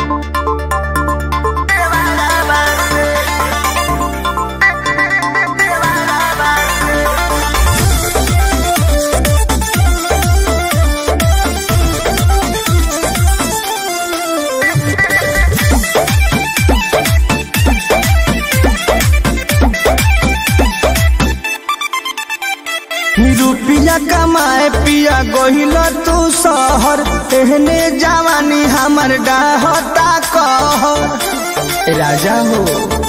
रुपिया कमाए पिया गोहिल तू शहर एहने जवानी हमर डाहता कह राजा हो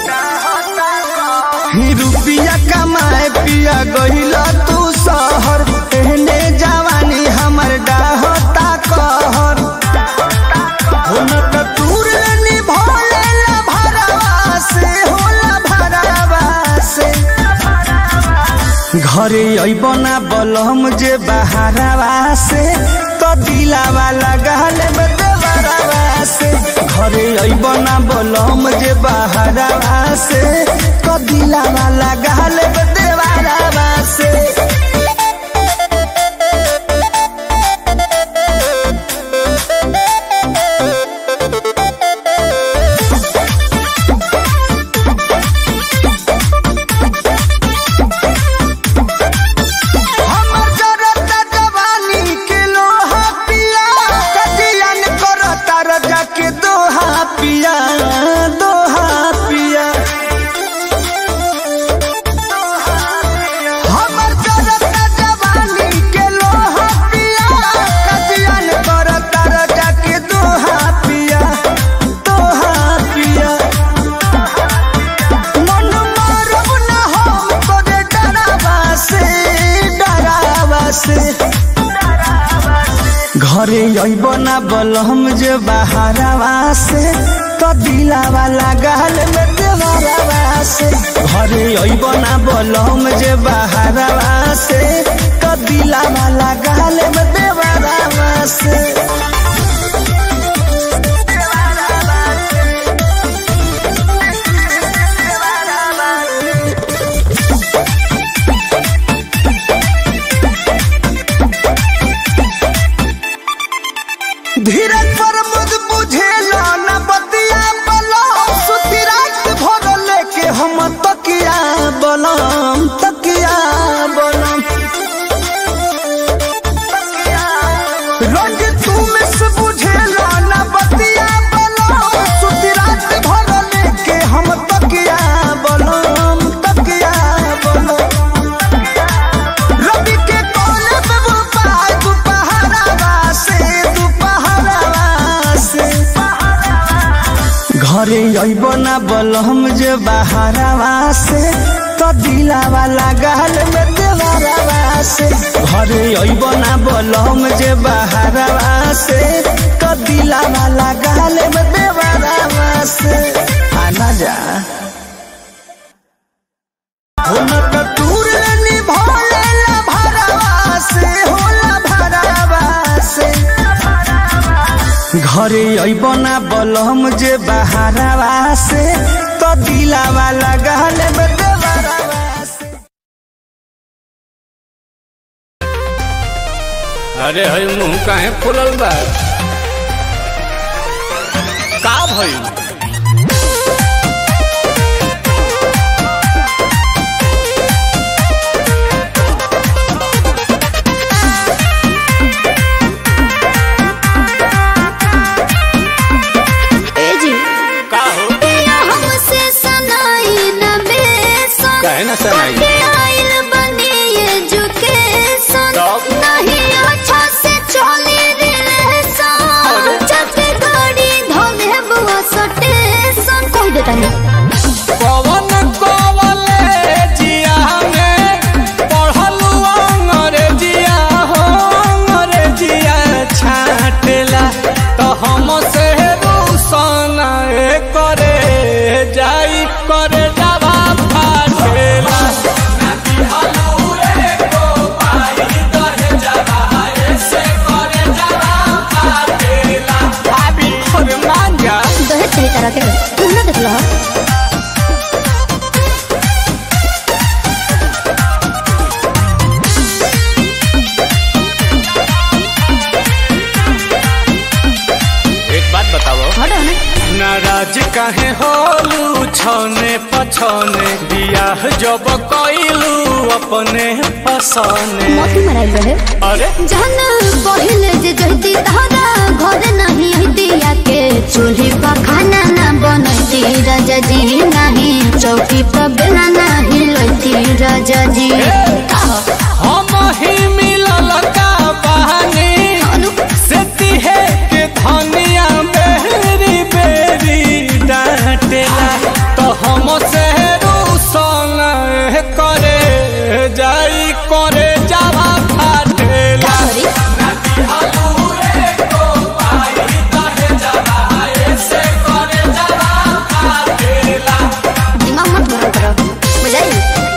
ही रुपिया कमाए पिया गोहिल तू शहर एहने जवानी हमर डाहता कहर हो न त तूर निभोले ला भरवा से होला भरवा से घरे अइब ना बलम जे बहारवा से तो दिलावा लगाल देवरवा से घरे अइब ना बलम जे बहारवा से तो दिलावा लगाल देवरवा से हमर जरता जवानी के लोहा पिया कजियन करता रजा के दोहा पिया दोहा पिया हमर जरता जवानी के लोहा पिया कजियन करता रजा के दोहा पिया दोहा पिया मन मारब ना हम तोरे डरावा से डरावा से घरे अइब ना बलम जे बहारवा से तो दिलावा लगाल में देवरवा से घरे अइब ना बलम जे बहारवा से तो दिलावा लगाल में देवरवा से धीरज पर मुझ बुझेला न बतिया बलम सुती रात भर लेके हम तकिया बलम तकिया बलम रोज तू मिस बुझेला न बतिया बलम सुती रात भर लेके हम तकिया बलम तकिया बलम रवि के कोले पे वो पाय दुपहरावा से दुपहरावा से घरे अइब ना बलम जे बहारवा से तो दिलावा लगाल में देवरवा से घरे अइब ना बलम जे बहारवा से तो दिलावा लगाल में देवरवा से आना जा हुनक दूर निभोले ला भरवा से होला भरवा से घरे अइब ना बलम जे बहारवा से तो दिलावा लगाल में देवरवा से अरे हई मुंह काहे फुलल बा का भइल ए जी का हो पिया हमसे सनाई न बेसन काहे ना सनाई? पढ़े आइल बनी एजुकेशन तब? नहीं अच्छा से चली रिलेशन जब गाड़ी धोले बुआ सटेशन कह देता नहीं पवन कॉलेजिया में पढ़लू अंग्रेजिया हो अंग्रेजिया छाटेला तो हम से रूसन करे जाई करे जावा फाटेला भाभी और मांगा दहेज सही तरह के तुम ना देख लो एक बात बताओ हटो ना काहे होलू छने पछने बियाह जब कइलू अपने पसने मोती मराइल रहे अरे जहन पहिले जे जहती तहरा घर नहीं हती के चूल्ही पर खाना ना बनती राजा जी नहीं चौकी पर बेला नहीं लती राजा जी हम ही मिलल का बहानी अनु, से तिहे के धनिया बेरी बेरी डांटेला तो हम से रूसन करे जाई करे जावा फाटेला सॉरी दिमाग मत गरम करो बुझाई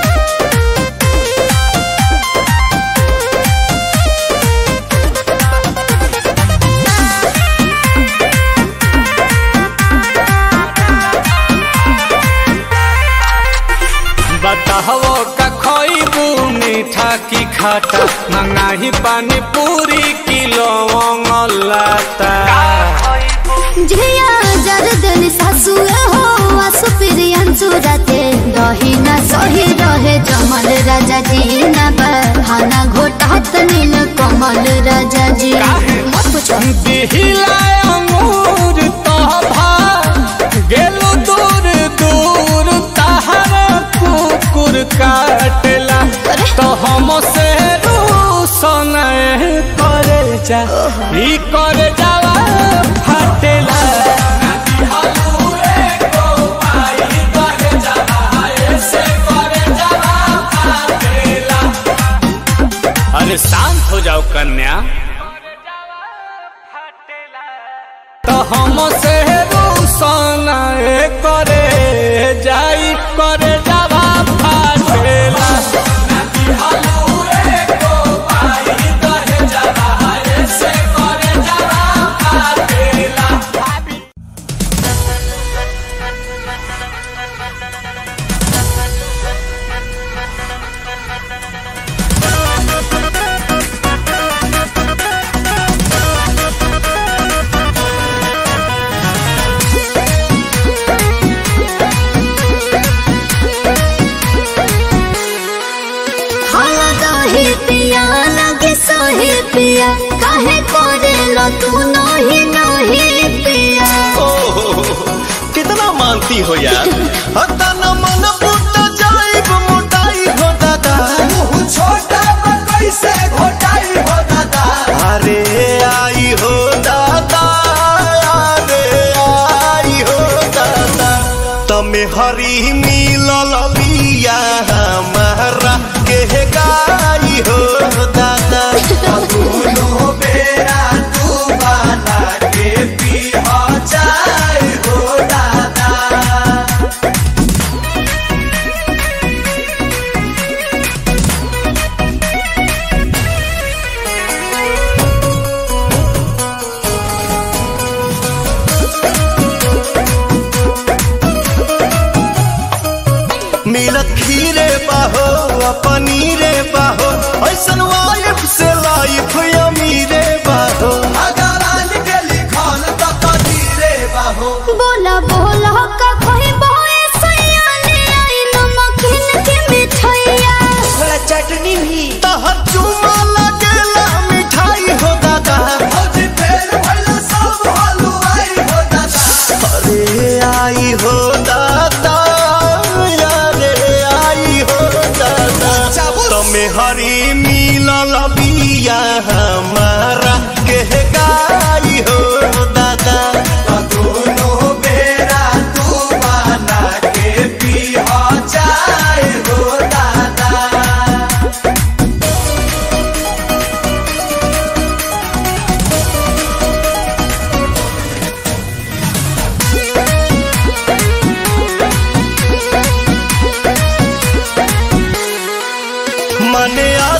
बताहो का खइबू मीठा की खाटा मंगाही पानी पूरी किलो लाता झिया जरदन सासु हो आसु प्रियन चुराते दही ना सही रहे जमल राजा जी ना बहाना घोटात नील कमल राजा जी मत पूछो दिहिला अंगूर तोभा गेलु दूर दूर तहर कुकुर काटेला अरे। तो हम से रूसन करे जा ई करे जावा फाटेला अरे शांत हो जाओ कन्या तो हम से रूसन करे जाई करे जावा फाटेला हाला दही पिया लगे सही पिया काहे करे लो तू नही नही पिया कितना मानती हो यार हता न मन फूट जाइब मोटाई हो दादा छोटा कैसे घोटाई हो दादा अरे आई हो दादा अरे आई हो दादा तमे हरी मिलल बिया हमारा के गाई हो दादा दोनों बेरा तू बना के पी हो जाए हो दादा मिलत खीरे बाहो आ पनीरे बाहो ऐसन वाइफ से लाइफ अमीरे बाहो बोला बोला का कोई बोए सयाने आई नमकीन के मिठाइया तहर चुमा लगेला मिठाई हो दादा अरे आई हो दादा अरे आई हो दादा तमे हरी मिलल बिया हमारा के गाई हो दादा दोनों बेरा तू बना के पी हो जाए हो दादा मने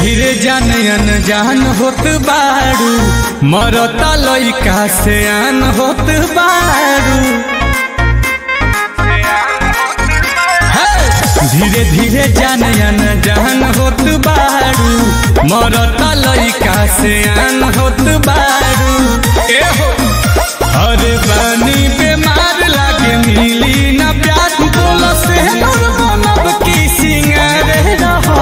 धीरे जान अनजान होत बारू मरता लइका से आन होत बारू हे! धीरे धीरे जान अनजान होत बारू मरता लइका से आन होत बारू ए हो अरे बानी बीमार लागे मिली ना प्यार बोलो से नूर बनब की सिंगार रहा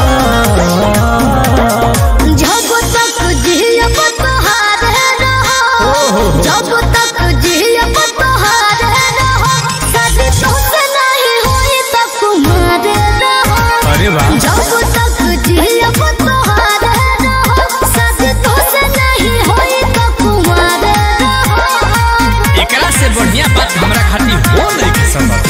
जब तक जियब तोहारे रहो जब तक जियब तोहारे रहो शादी तोसे नहीं हुई तो कुमारे रहो अरे वाह जब तक जियब तोहारे रहो शादी तोसे नहीं हुई तो कुमारे रहो एकरा से बढ़िया बात हमरा खातिर हो नहीं के संभव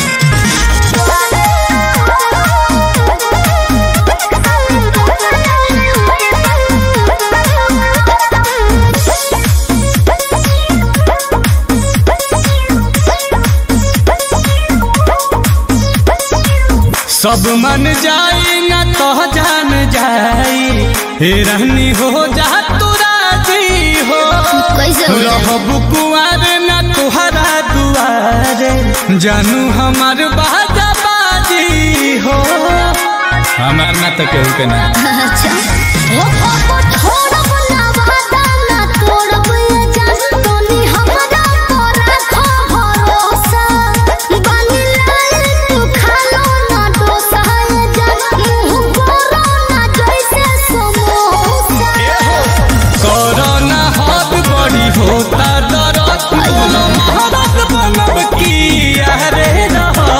सब मन जाई ना तो जान जाई हे रहनी हो जा तू राजी हो कैसे हो जाए? रहब कुआर ना तुहरा दुआरे जानू हमार बाजा बाजी हो हमार ना तो केहू के ना अच्छा ओ पापा छोड़ब ना वादा ना तोड़ब ये जान तोनी हमरा पर रखो भरोसा बानी लाल तू खालो ना डोसा ये जान मुंह बोरो ना जैसे समोसा कोरोना हाथ बड़ी होता दरद बोलो महारत बनब की अरे रहा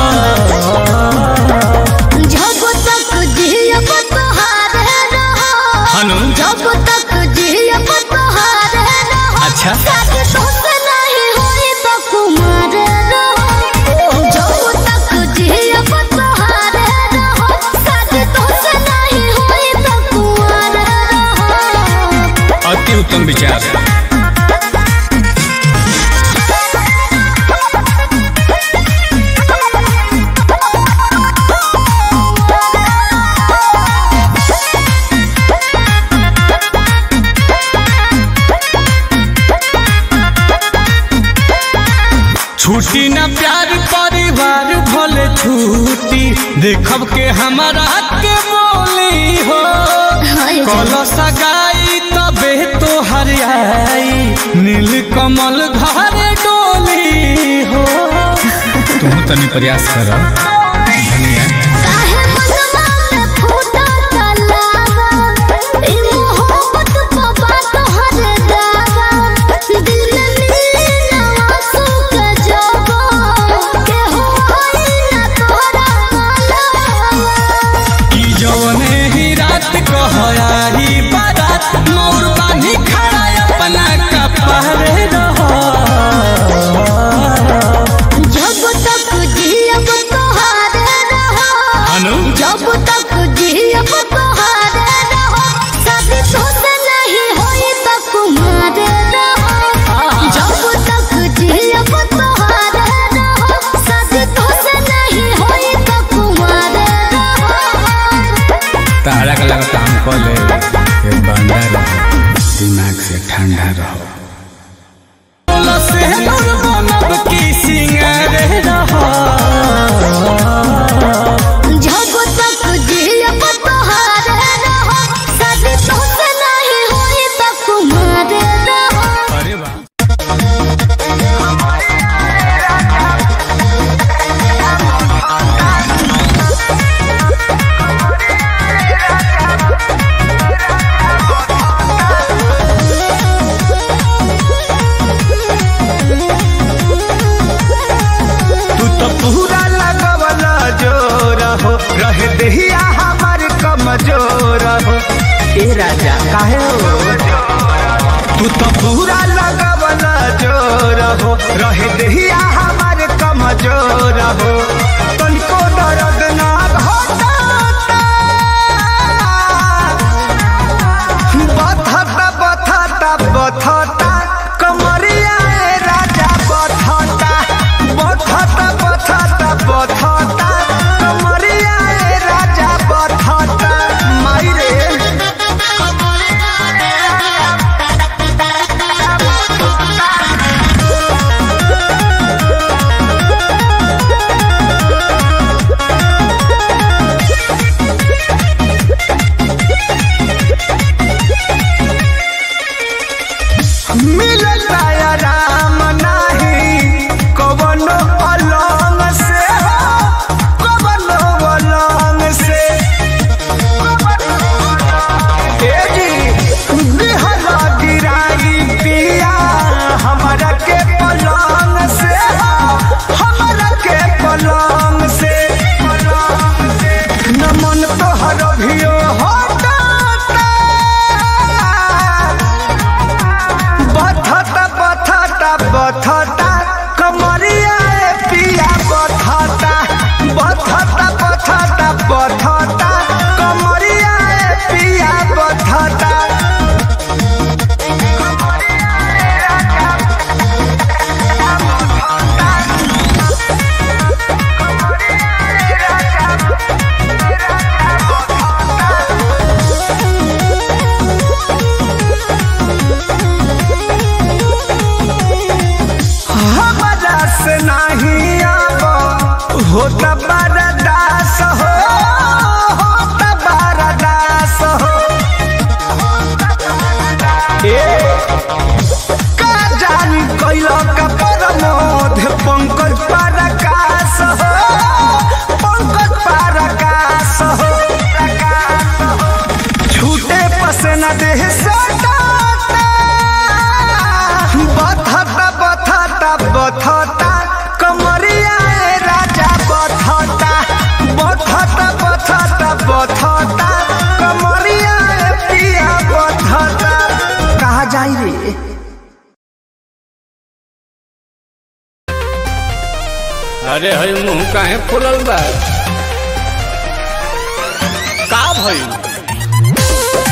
जब तक जियब तोहारे रहो हनु जब तक जियब तोहारे रहो अच्छा शादी तोसे नहीं हुई तो कुमार रहो जब तक जियब तोहारे रहो शादी तोसे नहीं हुई तो कुमार रहो अति उत्तम विचार छुट्टी ना प्यार परिवार भले छुट्टी देखब के हमारा के बोली हो कल सगाई तबे तो हरियाई नील कमल घर डोली हो तुम तनी प्रयास कर धनिया काहे मनवा में फूटा तलावा ई मोहब्बत बाबा तोहर दावा दिल में मिली ना आंसू के जवा के हो आई ना तोरा मालवा की जवने ही रात कहयाही बारात मोर बानी खड़ा अपना कपड़े रहो जब तक जियब तोहारे रहो अनु जब तक जियब तोहारे रहो शादी तोसे नहीं होई तो कुमारे रहो जब तक जियब तोहारे रहो शादी तोसे नहीं होई तो कुमारे रहो तारा का लगता हम कह ले ये बंदा रहो दिमाग से ठंडा रहो से नूर बनब की सिंगार रहो जब तक जियब तोहारे रहो शादी तोसे नहीं होई तो कुमारे रहो अरे वाह तू तो पूरा लगवला जोर हो रहे दहिया हमार कमजोर हो ए राजा काहे हो तू तो पूरा लगवला जोर हो रहे दहिया हमार कमजोर हो तनिको दर्द ना घटाता बथता बथता बथता कमरिया ए राजा बथता बथता बथता बथता कमरिया ए राजा बथता माई रे होता बरदास हो होता बरदास हो ए का जानी कैलो का परमोध पंकज परकाश हो पंकज परकाश हो छूटे पसना देह सटाता बथता बथता बथता कमरिया ए राजा बथता बथता बथता बथता कमरिया ए पिया बथता कहा जाई रे अरे हई मुंह काहे फुलल बा का भई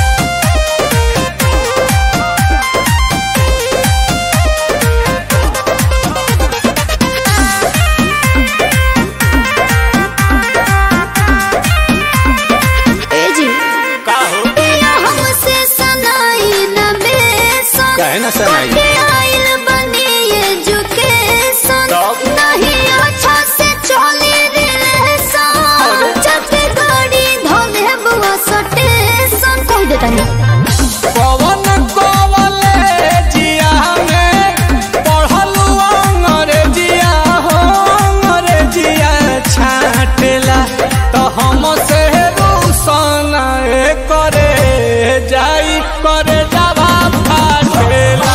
ए जी का हो पिया हमसे सनाई न बेसन काहे ना सनाई? कटे आइल बनी एजुकेशन तब? नहीं अच्छा से चली रिलेशन जब गाड़ी धोले बुआ सटेशन कह देता नहीं पवन कवलेजिया में पढ़लू अंग्रेजिया हो अंग्रेजिया छाटेला तो हम से रूसन करे जाई करे जावा फाटेला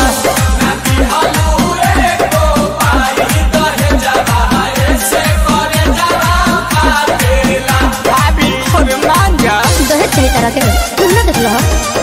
भाभी और मांगा दहेज चाहिए तरह के तुम ना देख लो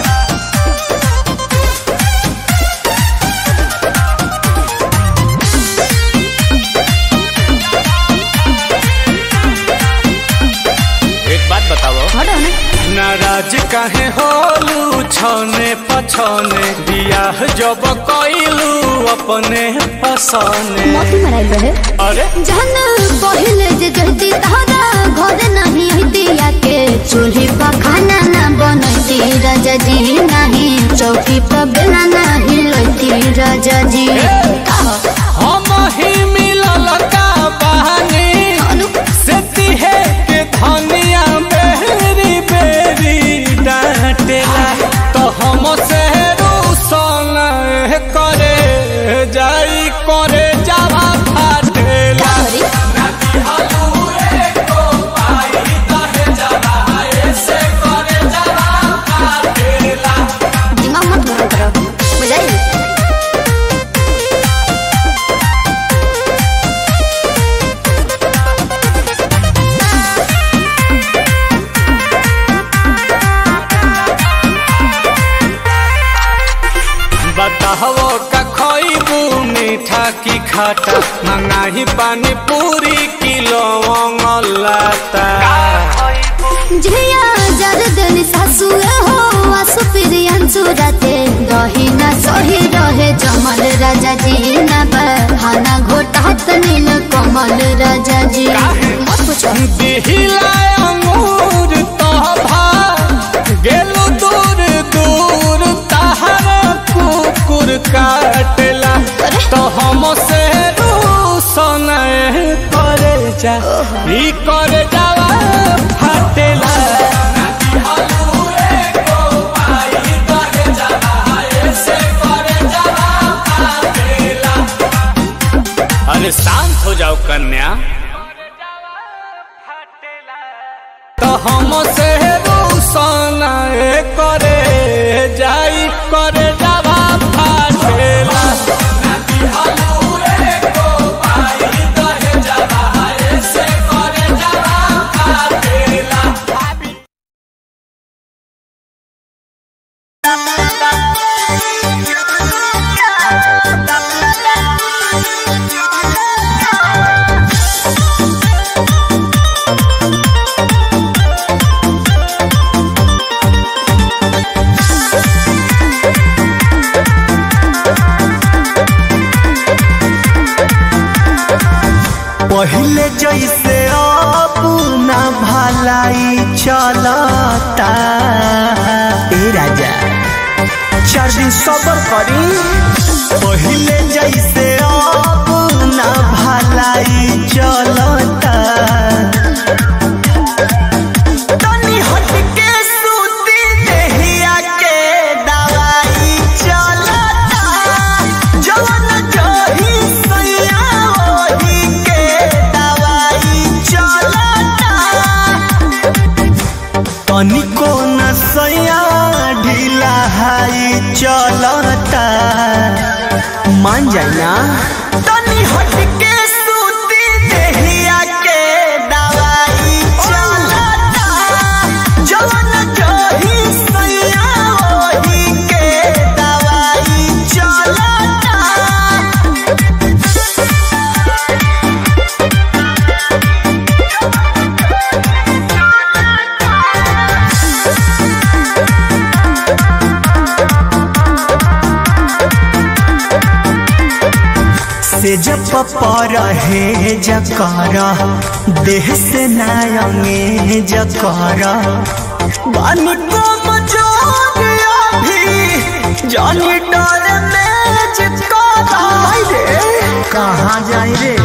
एक बात बताओ हटो ना नाराज काहे होलू छने पछने बियाह जब कइलू अपने पसने मोती मराइल रहे अरे जहन पहिले जे जहती तहरा घर नहीं हतिया के चूल्ही पर खाना ना बनती राजा जी नहीं चौकी पर बेला नहीं लती राजा जी हम ही मिलल का बहानी अनु से तिहे के धनिया बेरी बेरी डांटेला तो हम से रूसन करे जाई करे जावा फाटेला करी दिमाग मत गरम करो बुझाई बताहो का खइबू मीठा की खाटा मंगाही पानी पूरी किलो लाता झिया जर देनी सासु हो आसु पिरियन सुरते दही ना सही रहे जमल राजा जी ना बहाना घोटात नील कमल राजा जी मत पूछो दिहिला अंगूर तभा गेलु दूर दूर तहर कुकुर काटेला तो हम से रूसन करे जा ई करे जावा फाटेला अरे शांत हो जाओ कन्या तो हम से रूसन करे जाई करे जावा फाटेला पहले जैसे अब ना भलाई चलता ए राजा चार दिन सबर करी पहले जैसे अब ना भलाई चलता दवाई चलता मान जाए ना तनी हट के सूती देहिया के दवाई चलता जवन जही सैया ओही के दवाई चलता से जब पर है जकर देह से नायंगे जकर बानी को मजोरिया भी जानी डर में चिपका रे कहाँ जाए रे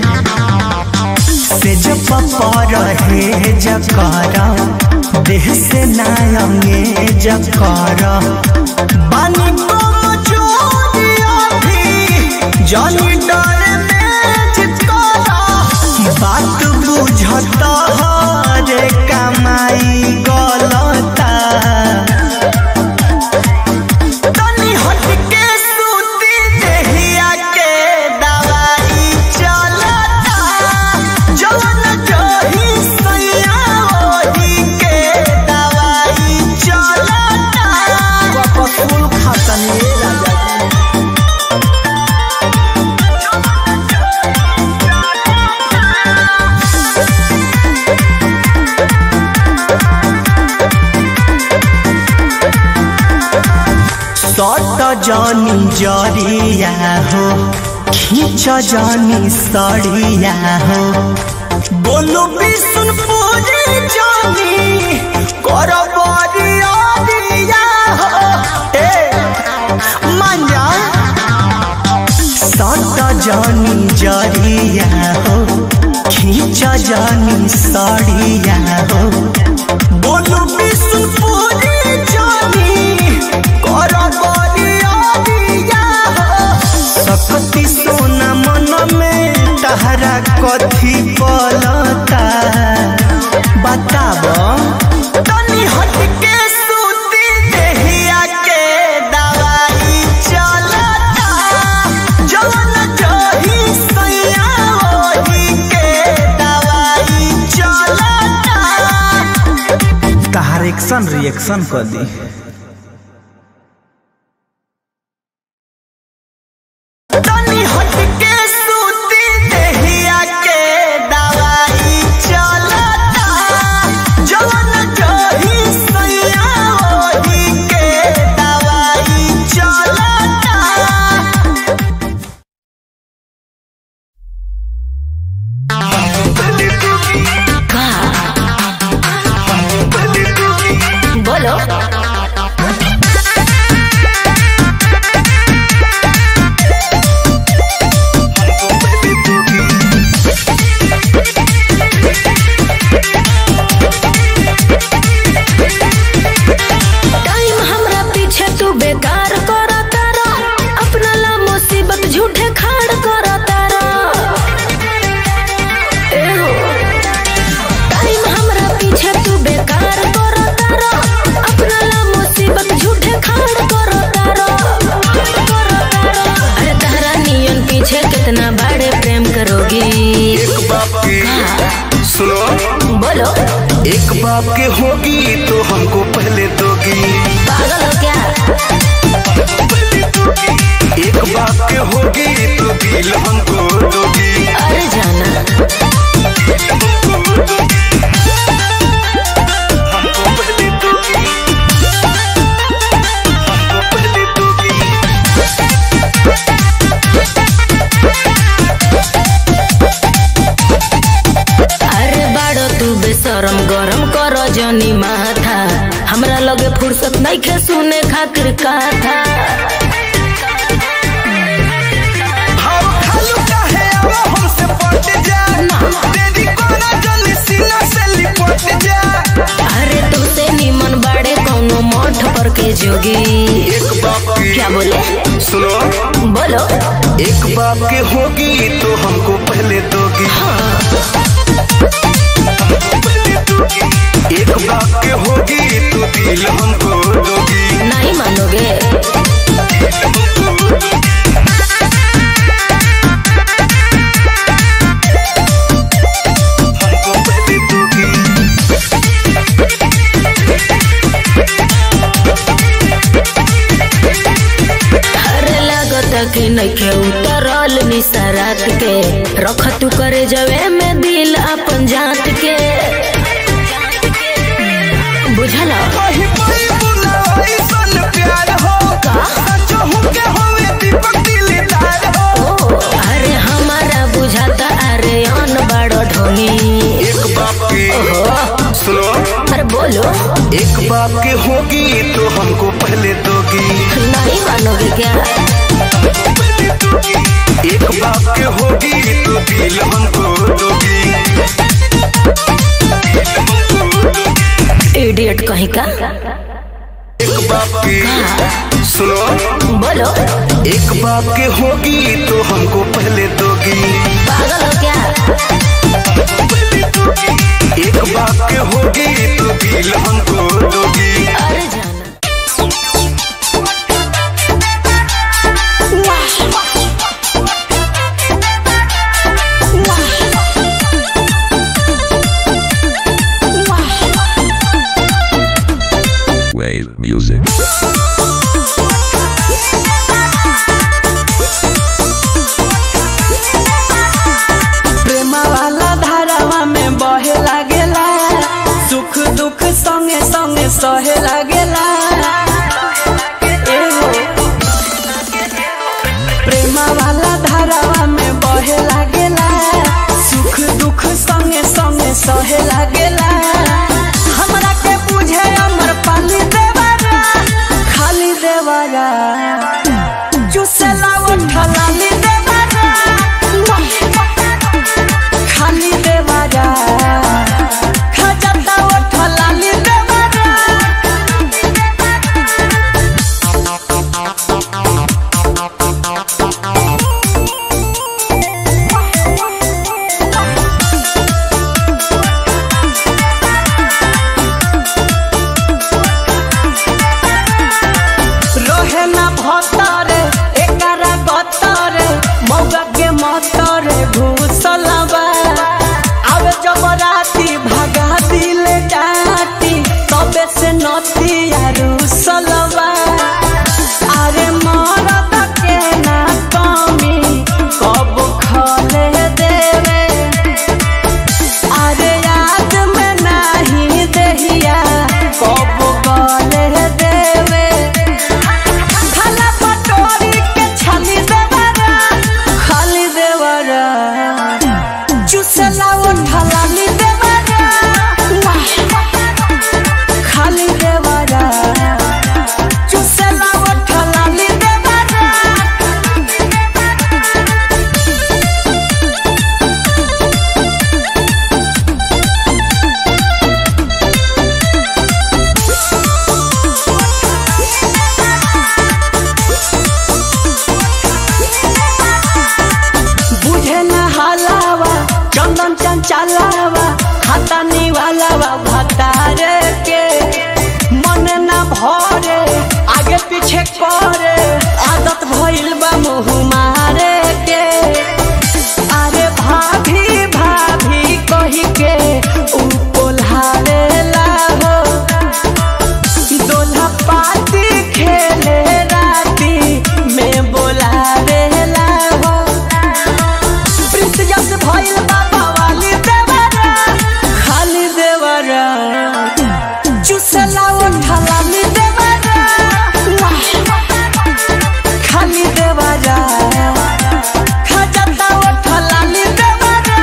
से जब पर है जकर देह से नायंगे जकर बानी को मजोरिया भी जानी डर में चिपकारा बात बुझता रे कमाई गलता तनी हट के सूती देहिया के दवाई चलता जवन जही सैया ओही के दवाई चलता कपसूल खातनी राजा सट जानी जरिया हो खींच जानी सड़िया हो बोलू विष्णु पूरी जानी कर बरिया दिया हो ए मंजा सट जानी जरिया हो खींच जानी सड़िया हो बोलू विष्णु पूरी जानी कर बरिया दिया हो सकती सोना मन में तहरा कथी पलता बताब तनी हट के सूती देहिया के दवाई चलता जवन जही सैया ओही के दवाई चलता तहार एक्शन रिएक्शन कर दी तनी हट के सूती देहिया के दवाई चलता जवन जही सैया ओही के दवाई चलता बोलो टाइम हमरा पीछे तू बेकार करा तारा अपना ला मुसीबत झूठे खाड़ करा तारा ए हो टाइम हमरा पीछे तू बेकार करा तारा अपना ला मुसीबत झूठे खाड़ करा तारा अरे तारा नियन पीछे कितना बड़े प्रेम करोगी एक बाप की सुनो बोलो एक बाप के होगी तो हमको पहले दोगी पागल हो क्या एक बाप के होगी तो दिल हमको दोगी अरे जाना हमको पहले दोगी हमको पहले दोगी अरे बाड़ो तू बेशरम गरम कर जनी माथा हमरा लगे फुर्सत नहीं खे सुने खातिर कथा भाव खालू काहे अब हमसे पट जा तेरी कोना जल्दी सीना से लिपट जा अरे तुझसे निमन बाड़े कौनो मठ पर के जोगी एक बाप की क्या बोले सुनो बोलो एक बाप के होगी तो हमको पहले दोगी एक बाप के होगी तो दिल हमको दोगी नहीं मानोगे कि नइखे उतरल निसरात के रख तू करे जवे में दिल अपन जात के बुझल कहीं कोई बुलावाई सन प्यार हो सचो के होवे दीपक दिलदार हो ओ अरे हमारा बुझाता अरे अन बड़ो ढोली एक बाप के सुनो अरे बोलो एक बाप के होगी तो हमको पहले दोगी नहीं मानोगे क्या एक बाप के होगी तो दिल हमको दोगी इडियट कहीं का एक बाप के सुनो बोलो एक बाप के होगी तो हमको पहले दोगी पागल हो क्या एक बाप के होगी तो दिल हमको दोगी अरे जाना Wave music. प्रेम वाला धारावा में बहे लागेला सुख दुख संगे संगे सहे लागेला एहो। प्रेम वाला धारावा में बहे लागेला सुख दुख संगे संगे सहे लागेला हमरा के बुझे अमर पाली देवारा खाली देवारा चुसेला उठलाली देवारा खाली देवारा खजता उठलाली देवारा रहे ना भतरे एकरा गतरे मौगा के मतरे घुसलबा आवे जब राती भागा दिल डाटी तबे से नती रुसलबा अरे मरद के ना कमी कब खले देवे अरे याद में नहीं दहिया कब गले देवे खाला पटोरी के छाली देवरा खाली देवरा चुसला उठला ली देवरा खाली देवरा चुसला उठला ली देवरा बुझे न हलावा चंदन चंचलावा खाता निवालावा भतारे के मन न भरे आगे पीछे करे आदत भइल बा मुँह मारे के अरे भाभी भाभी कही के ऊ कोल्हारे हो दोल्हा पाती खेले राती में बोला रेला हो प्रिंस जस भइल बाबा वाली देवरा खाली देवरा चुसला उठला ली देवरा खाली देवरा खजता उठला ली देवरा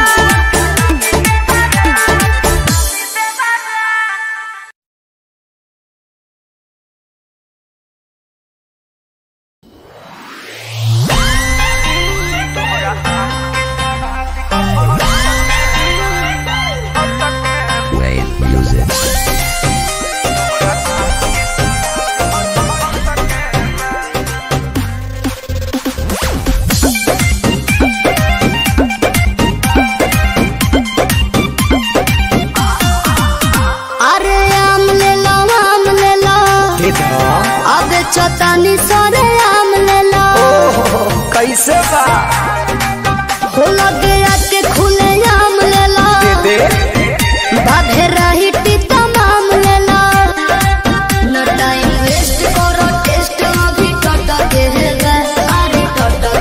Wave music. अरे आम ले लो आम ले लो अबे चौतानी सरे आम ले लो कैसे बा हो लगे आके खुले आम ले लो दे बाधे रही तमाम ले लो न टाइम वेस्ट करो टेस्ट अभी टट के है अरे टट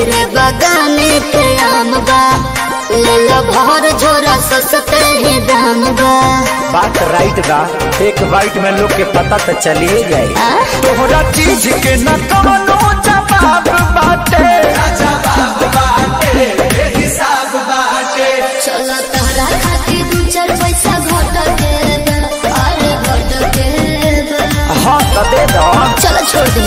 मेरे बगाने पे आम बा ले लो भर झोरा सस्ते ही दाम बा बात राइट बा एक बाइट में लोग के पता तो चलिए जाए आ? तोहरा चीज के न कवनो जवाब बाटे चलो तहरा खातिर दू चार पैसा घट के बा, अरे घट के बा। हाँ तो दे दो चलो छोड़ दे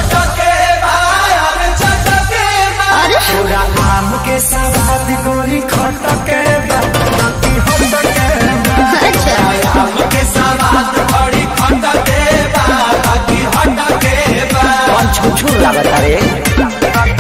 अरे पूरा आम के सवाद गोरी खटके बा बाकी हटके बा। अच्छा आम के सवाद बड़ी खटके बा बाकी हटके बा कौन छुछुर लागत रे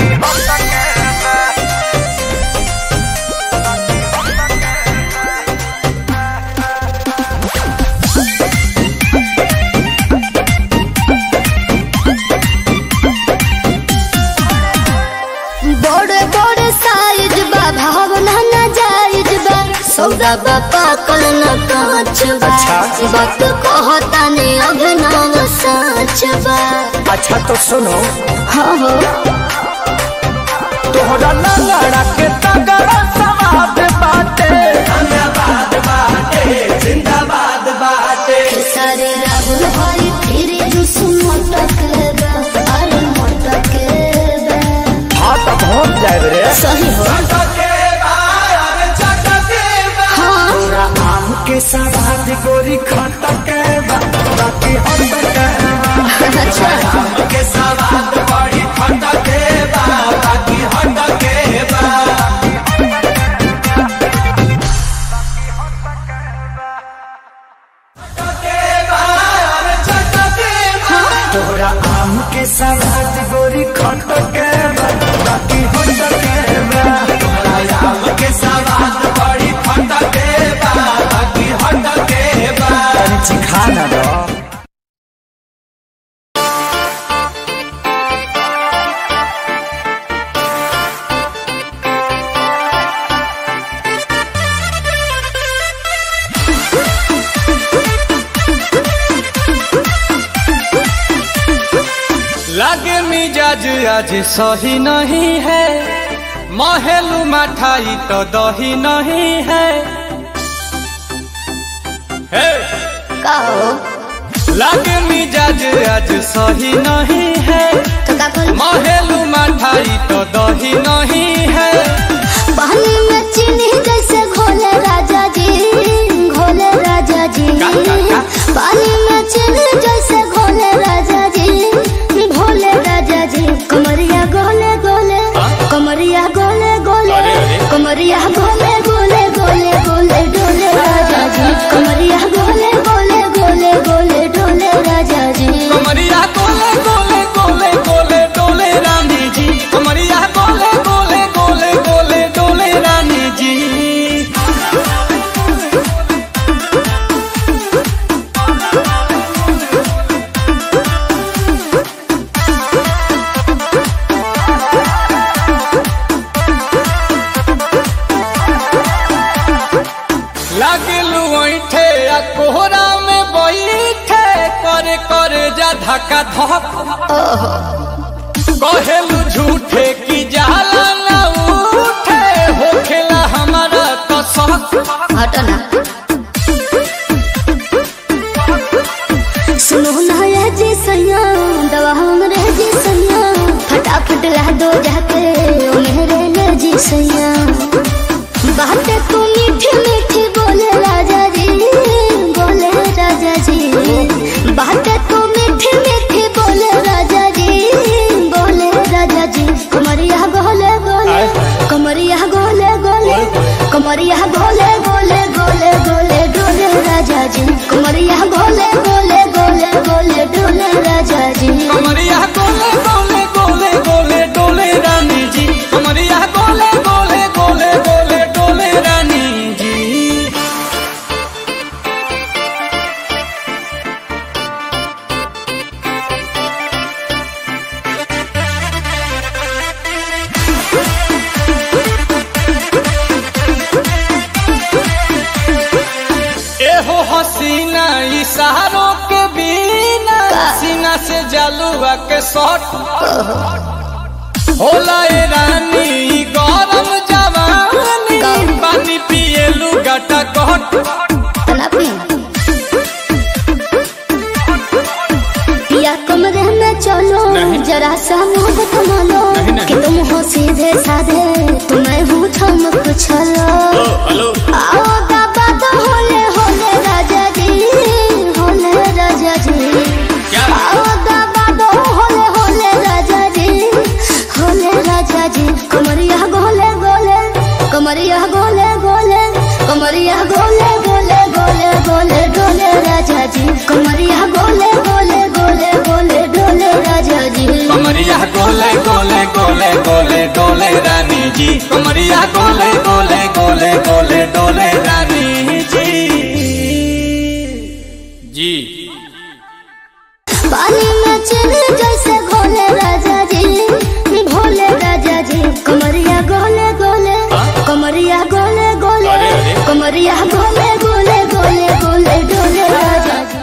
बड़े बड़े साइज बा भावना न जायज बा सौदा बा पाकल न कांच बा अच्छा। वक्त कहता ने अभिनव साच बा अच्छा तो सुनो हाँ हो तोहरा लंगड़ा के तगड़ा सवाद बाटे जिंदाबाद बाटे जिंदाबाद बाटे सारे राहुल हरी फिर जुस मोटक बा अरे मोटक बा हाँ तो पहुँच जाए रे सही हो हाँ तोरा आम के सवाद गोरी खटके बा बाकी हटके बा अच्छा आम के सवाद बड़ी खटके बा बाकी हटके बा तोरा आम के सवाद गोरी खटके बा बाकी हटके बा तोरा आम के सवाद बड़ी खटके बा बाकी हटके बा तनी चिखा ना दो लागे मिजाज आज सही नहीं है महलू मठाई तो दही नहीं है हे! का हो लागे मिजाज आज सही नहीं है तो का कल महलू मठाई तो दही नहीं है पानी में चीनी जैसे घोले राजा जी घोले राजा जी का, का, का? पानी में चीनी जैसे घोले राजा जी घोले राजा जी कमरिया गोले गोले कमरिया गोले गोले अरे, अरे। कमरिया गोले गोले गोले गोले डोले राजा जी कमरिया गोले गोले गोले गोले डोले राजा जी कमरिया गोले गोले गोले गोले डोले रानी जी कमरिया गोले गोले गोले गोले डोले रानी जी लागलू ऐठे आ कोहरा में बैठे करे करे जा धक्का धक कहेलू झूठे की जाला ना उठे होखेला हमारा कसक हटना सुनो ना ये जी सैया दवा हमरे जी सैया फटाफट ला दो जाके ओ मेरे ले जी सैया बातें तू मीठी मीठी बोले राजा जी बोले राजा जी बातें तू मीठी मीठी बोले राजा जी बोले राजा जी कमरिया गोले गोले कमरिया गोले गोले कमरिया गोले गोले गोले गोले डोले राजा जी कमरिया गोले गोले गोले गोले डोले राजा जी कमरिया गोले गोले गोले गोले डोले रानी जी कमरिया गोले गोले गोले गोले डोले रानी जी एहो हसीना इशारों के बिना सीना से जलुआ के शॉट होला ए रानी ई गरम जवानी पानी पिए लुगाटा कहट तलापी या कमरे में चलो जरा सा मुंह थमा लो कि तुम हो सीधे साधे तुम्हें हूँ ठमक छलो आओ बाबा तो होले होले राजा जी होले राजा जी आओ बाबा तो होले होले राजा जी होले राजा जी कमरिया गोले गोले कमरिया गोले गोले कमरिया गोले गोले गोले गोले डोले राजा जी कमरिया गोले गोले गोले गोले डोले राजा जी कमरिया गोले गोले गोले गोले डोले रानी जी कमरिया गोले गोले गोले गोले डोले रानी जी जी पानी में चले जैसे घोले राजा जी भोले राजा जी कमरिया गोले गोले कमरिया गोले गोले कमरिया गोले गोले गोले गोले डोले राजा जी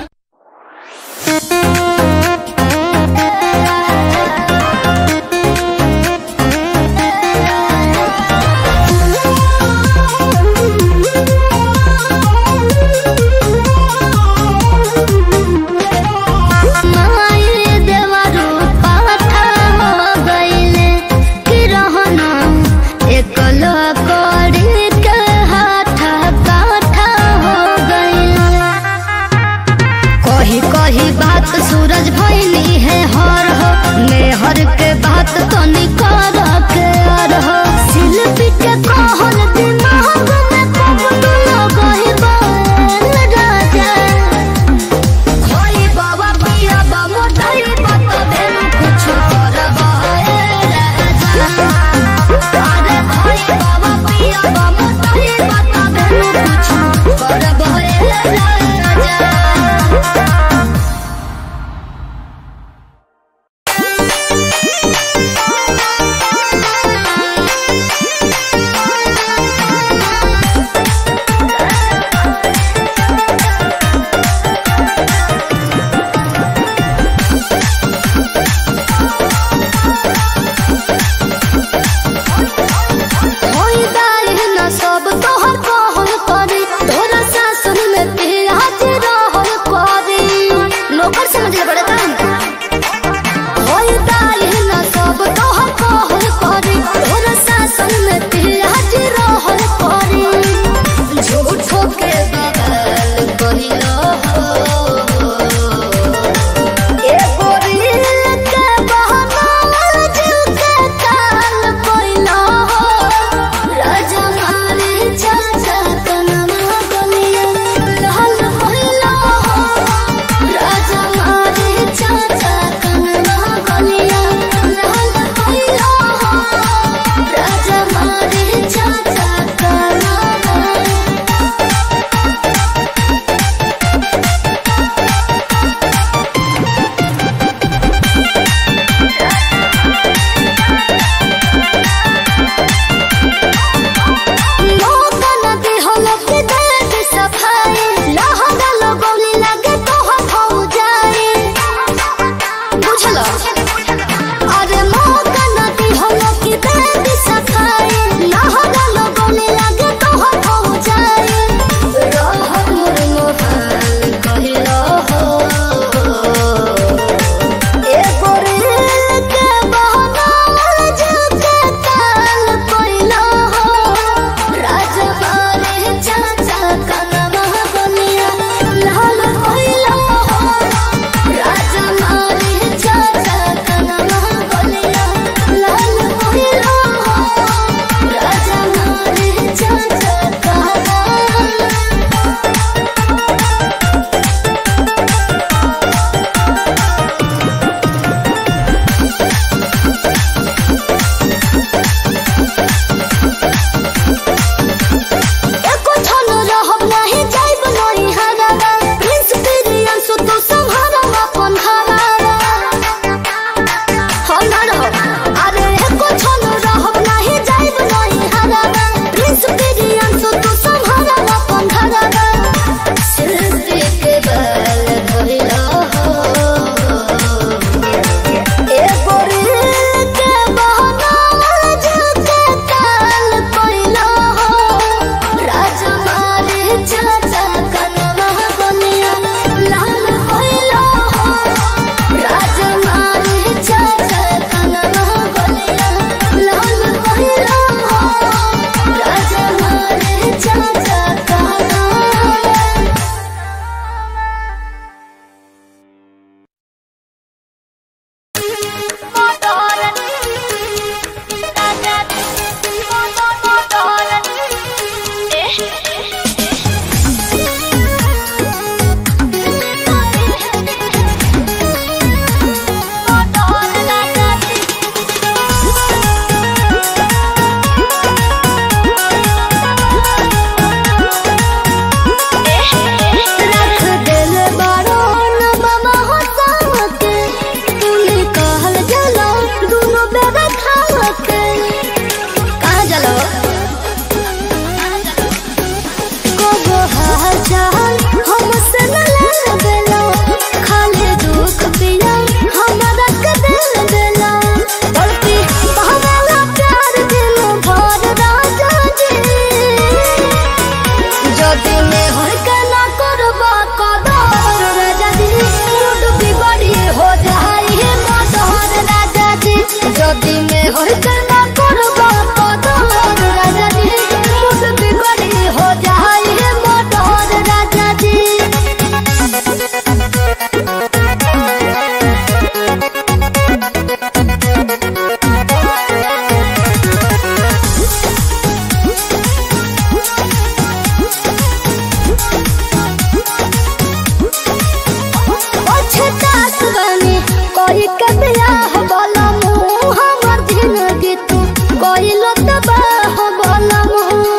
तबाह बलम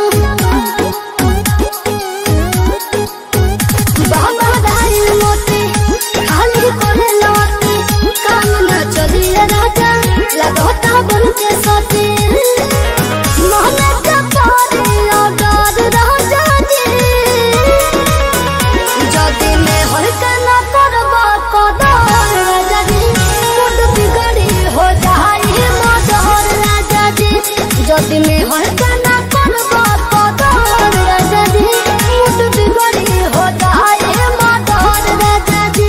बाबा दाई मोती खाली करे लौटी काम न चलिए राजा लगोता बन के सोती मोहन का पारी और राजा जी যদি মে হলকা না করব কদর রাজা জি মুড বিগড়ি হো যাই মদর রাজা জি যদি মে হলকা না করব কদর রাজা জি মুড বিগড়ি হো যাই মদর রাজা জি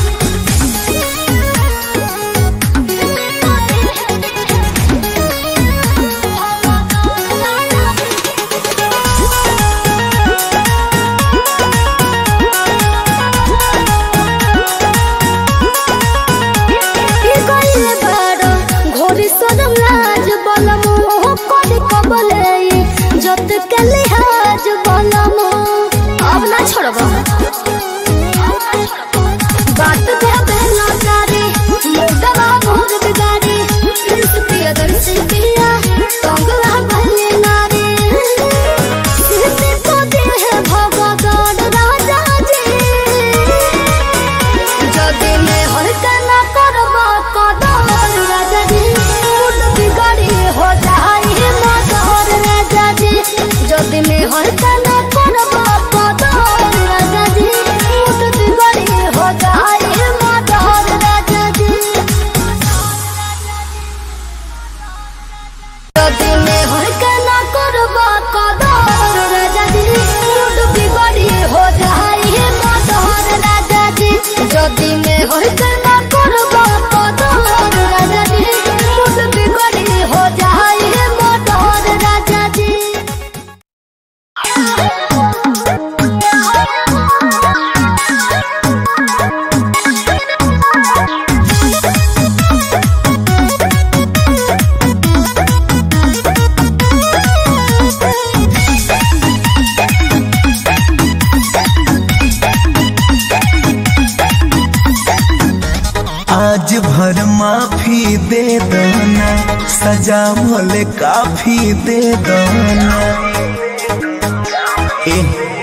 কি কইলে বড় ঘোরি সরম লাজ বলম করি কবলে যত কালে হাজ বলম अब ना छोड़ब बात कहबे ना जारी मुर्दवा मोर बिगारी प्रिय दर्शी पिया तंगला भले नारी सीते को देह भगवान राजा जी যদি মে হলকা না করব কদর রাজা জি মুড বিগড়ি হো যাই মদর রাজা জি যদি মে হলকা না করব কদর রাজা জি মুড বিগড়ি হো যাই মদর রাজা জি যদি মে হলকা না করব কদর রাজা জি মুড বিগড়ি হো যাই মদর রাজা জি যদি মে হলকা না করব কদর রাজা জি মুড বিগড়ি হো যাই মদর রাজা জি आज भर माफी दे दना सजा भले काफी दे दना ए,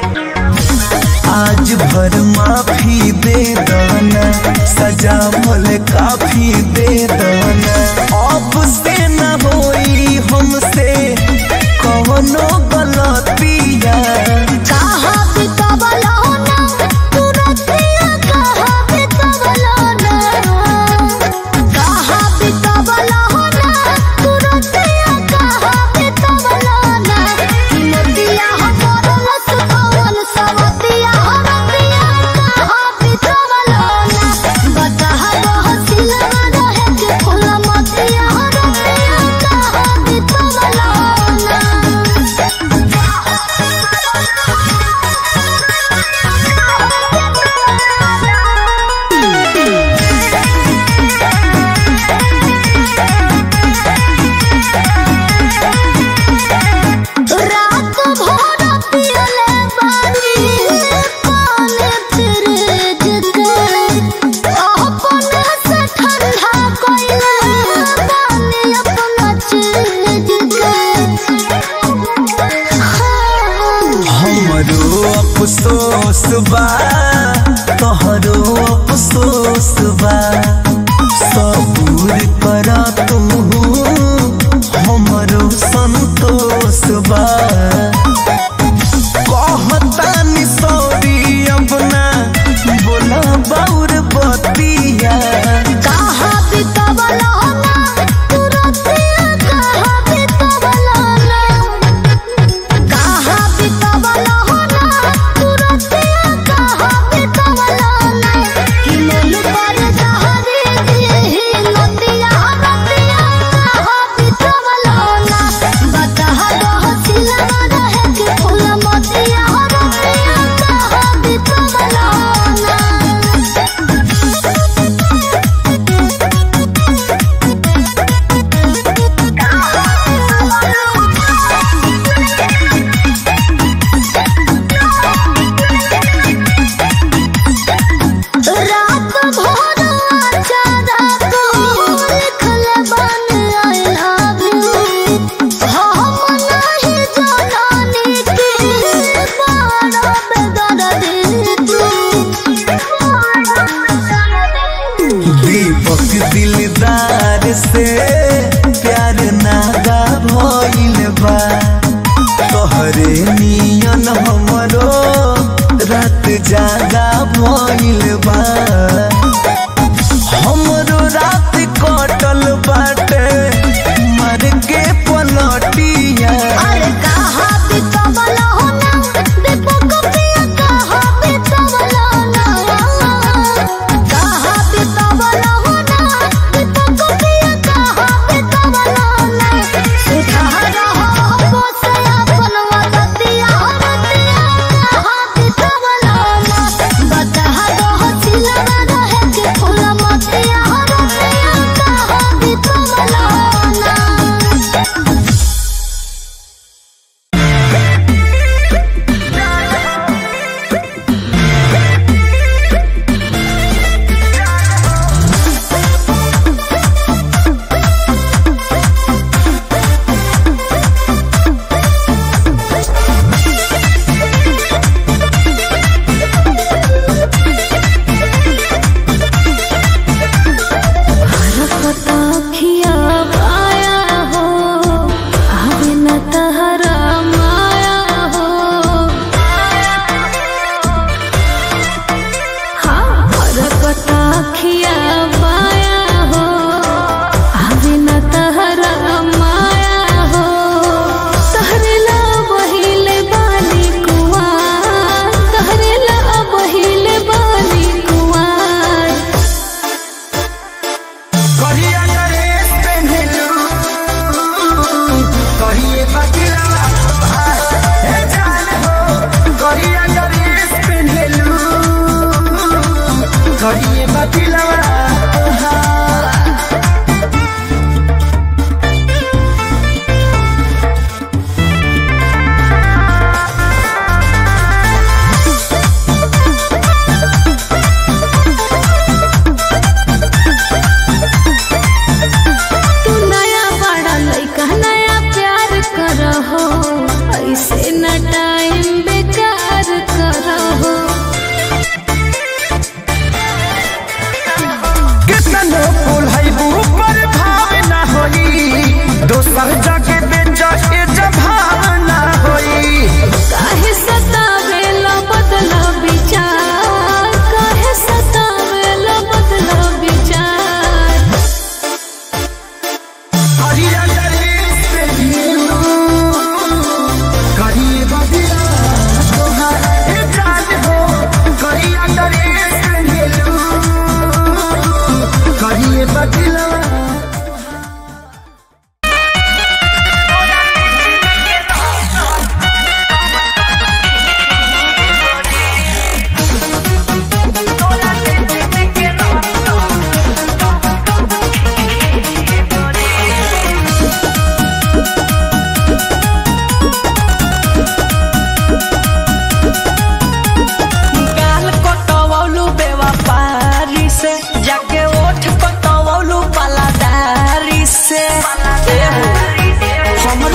आज भर माफी दे दना सजा भले काफी दे दना अब से न होई हमसे कवनो गलतिया कहा बितवलो ना तुरतिया कहा बितवलो ना कहा बितवलो ना तुरतिया कहा बितवलो ना मोतिया हमर लसकवन सवतिया हमतिया कहा बितवलो ना बता हसिला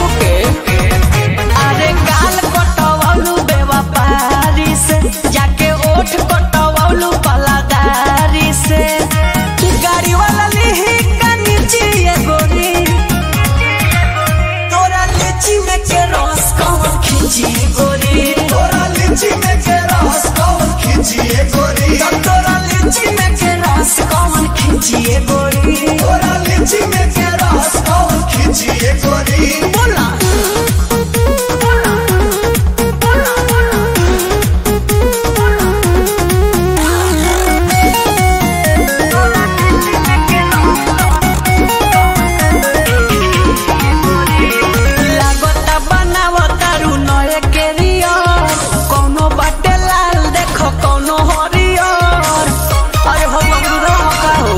ओके अरे गाल कटवलू बेवपारी से जाके ओठ कटवलू पलादारी से गाड़ी वाला लिही का नीचे ये गोरी तोरा लीची में के रस कौन खींची गोरी तोरा लीची में के रस कौन खींची गोरी तोरा लीची में के रस कौन खींची गोरी तोरा लीची में के रस कौन खींची गोरी बोला लागता बनावता रू नए केरियर कौनो बाटे लाल देखो कौनो हरियर अरे हो बबुरा का हो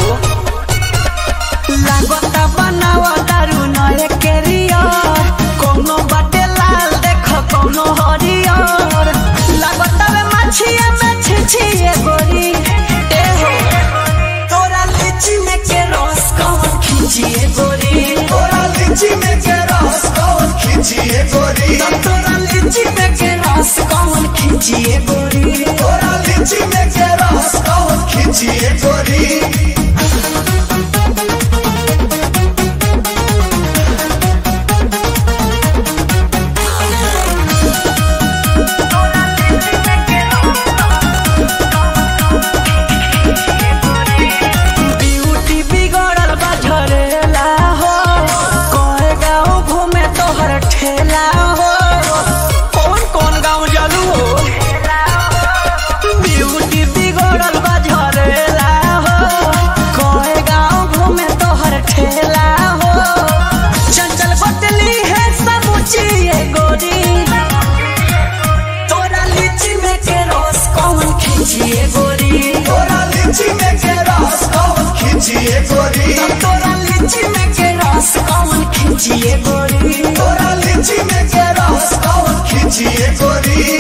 लागता बनावता रू नए केरियर कौनो बाटे लाल देखो कौनो हरियर लागता वे मछिया में छिछिए गोरी ए हो तोरा लीची में के रस कौन खींचिए गोरी तोरा लीची में के रस कौन खींचिए गोरी तोरा लीची में के रस कौन खींचिए गोरी तोरा लीची में के रस कौन खींचिए गोरी ब्यूटी बिगड़ल बा झरेला हो कहे गाँव घूमे तोहर ठेला हो कौन कौन गाँव जलू हो ब्यूटी बिगड़ल बा झरेला हो कहे गाँव घूमे तोहर ठेला हो चंचल बतली है समूची ये गोरी तोरा लीची में के रस कौन खींचिए गोरी तोरा लीची में के रस कौन खींचिए गोरी तोरा लीची में के रस कौन खींचिए गोरी तोरा लीची में के रस कौन खींचिए गोरी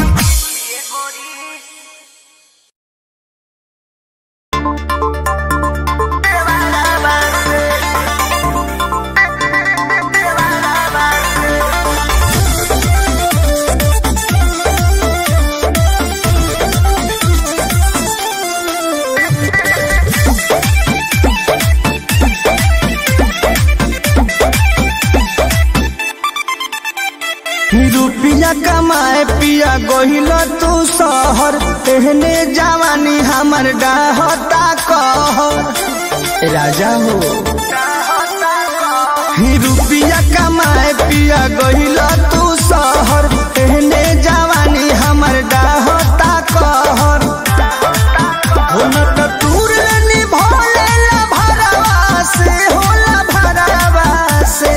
रुपया कमाए पिया गोहिल तू शहर एहने जवानी हमर डाहता कहर राजा हो ही रुपया कमाए पिया गोहिल तू शहर एहने जवानी हमर डाहता कहर हो न त दूर निभोले ला भरवा से होला भरवा से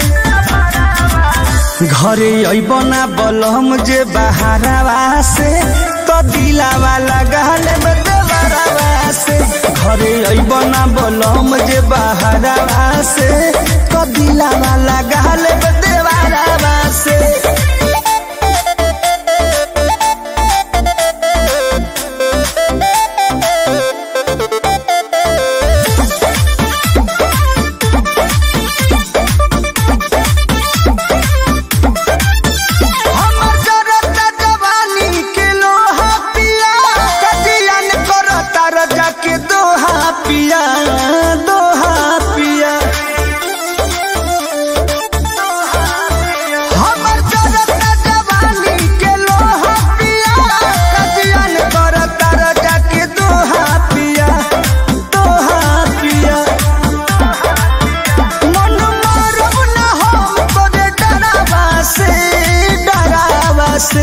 घरे अबना बलम जे बहारवा से तो दिलावा लगाल में देवरवा से घरे अबना बलम जे बहारवा से तो दिलावा लगाल में देवरवा से हमर जरता जवानी के लोहा पिया कटियन करता रजा के दोहा पिया दोहा पिया हमर जरता जवानी के लोहा पिया कटियन करता रजा के दोहा पिया दोहा पिया मन मारू न हम तोरे डरावा से डरावा से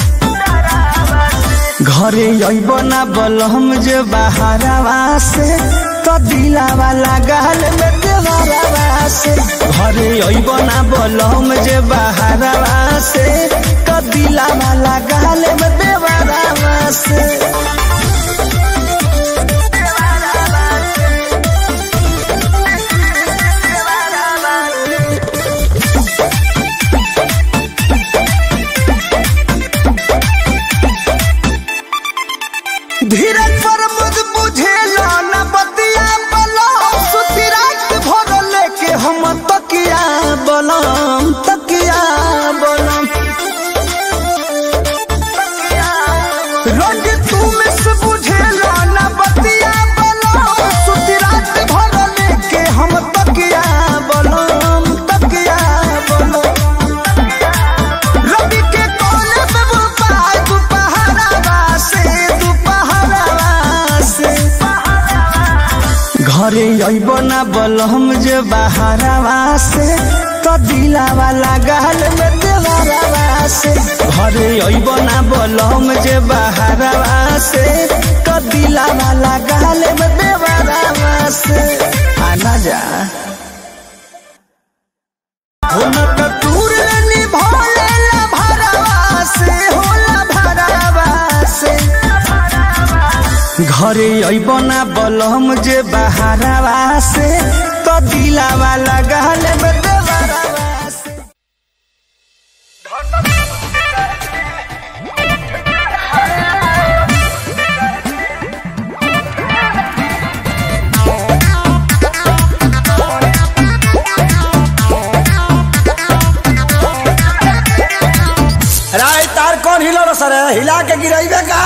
घरे अइब ना बलम जे बहारवा से तो दिलावा लगाल में देवरवा से घरे अइब ना बलम जे बहारवा से तो दिलावा लगाल में देवरवा से धीरज पर मुझ बुझेला न बतिया बलम सुती रात भर लेके हम तकिया बलम तकिया अइबो ना बलम जे बहारवा से तो दिलावा लागल में देवरवा से घरे अइबो ना बलम जे बहारवा से तो दिलावा लागल में देवरवा से आना जा हुनक दूर निभोले ला भरवा से होला भरवा से घरे अइबो ना बलम जे बहारवा से तो दिलावा लागल में देवरवा से राय तार कौन हिलो रो सर हिला के गिराइबे का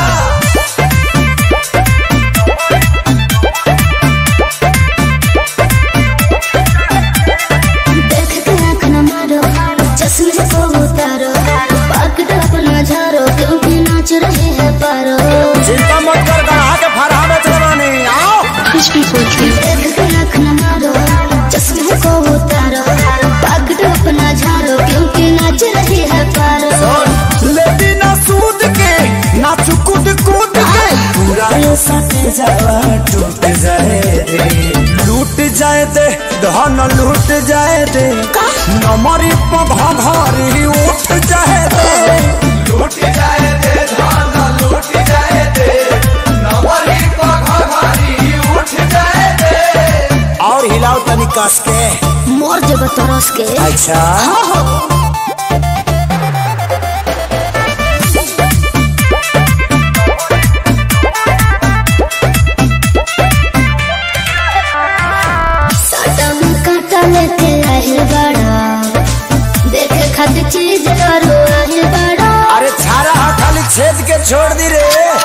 देख के आँख न मारो चश्मे को उतारो पकड़ अपना झारो क्योंकि नाच रहे हैं पारो चिंता मत कर गढ़ा के फरहा बेच बानी आओ देख के आँख न मारो चश्मे को उतारो पकड़ अपना झारो क्योंकि नाच रहे हैं पारो लेती ना सूद के ना चुकुद कूद के पूरा ये सट जावा टूट जाए दे लूट जाए दे धन लूट जाए दे नमरी पघा घरी उठ जाए दे लूट जाए दे धन लूट जाए दे नमरी पघा घरी उठ जाए दे और हिलाओ तनी कस के मोर जब तरस के अच्छा साटा में काटा लेके आहिल बड़ा देखे खातिर चीज करो आहिल बड़ा अरे छारा हा खाली छेद के छोड़ दी रे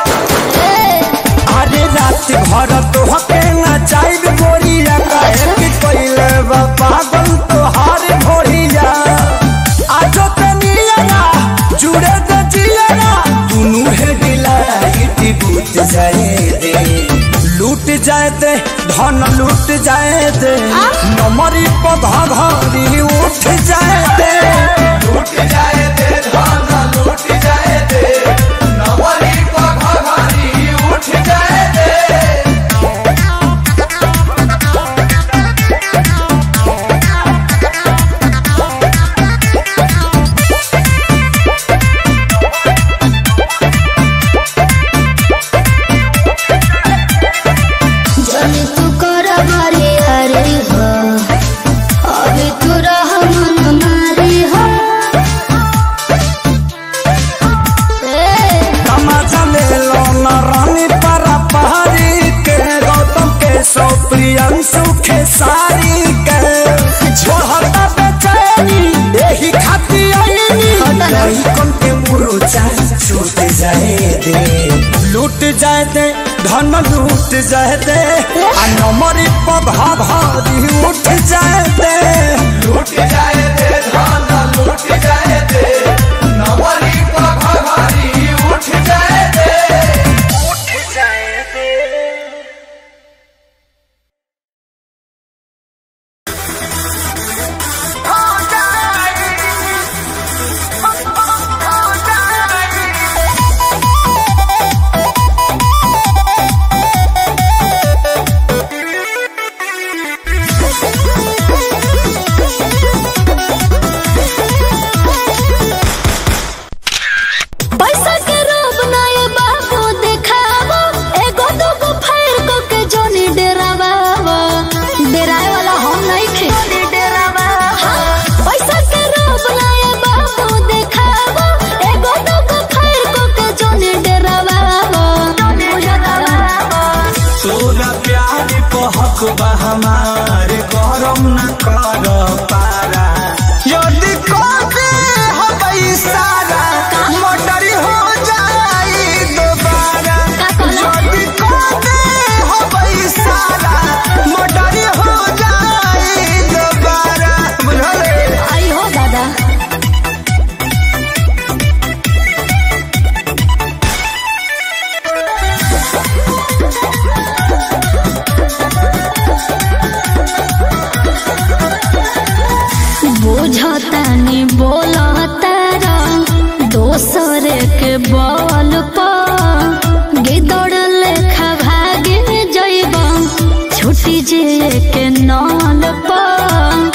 अरे रात भर तो हके ना चाहिए गोरिया काहे कि कोइले बा पागल तो हार भोरिया आजो ते नियरा जुड़े दे जियरा दुनु है डिलाइट बूट जाए दे लूट जाए दे धन लूट जाए दे नमरी पधा घरी उठ जाए दे लूट जाए दे धन लूट जाए दे नमरी पधा घरी उठ जाए दे जनी तू कर बारी हरी हो अभी तू रह मन मारी हो ए, तमाचा ले लो न रानी परा पहाड़ी के गौतम के सौ प्रियंशु के सारी के छोड़ता बेचैनी यही खाती आईनी नहीं कम के मुरुचा छूट जाए दे लूट जाए दे धन लूट जाए दे आ नमरी पधा भारी उठ जाए दे लूट जाए दे धन लूट जाए दे नमरी पधा भारी उठ जाए दे उठ जाए दे Thank के बल पर गिदड़ लेखा भागे जइब छुटी जे के नल पर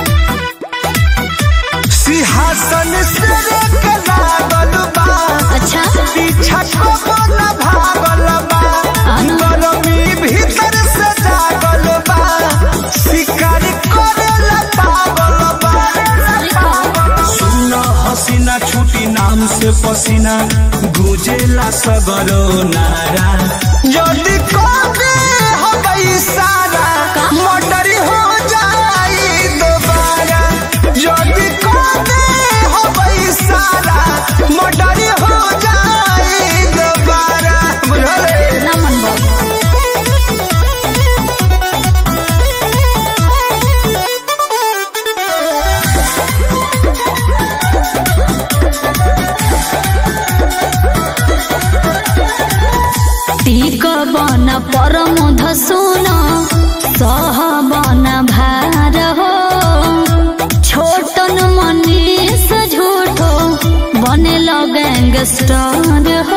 सिंहासन से के लागल बा अच्छा पीछा को न भागल बा गरमी भीतर से जागल बा शिकार करेला पागल बा सुना हसीना छुटी नाम से पसीना गुजेला सगरो नारा यदि कभी हवाई सारा मोटर हो जाई दोबारा यदि कभी हवाई सारा मोटर हो जाई दोबारा बुझले ना मन बाबू टीक बन परम धसुन सह बन भार हो छोटन मनीष झूठो बने गैंगस्टर हो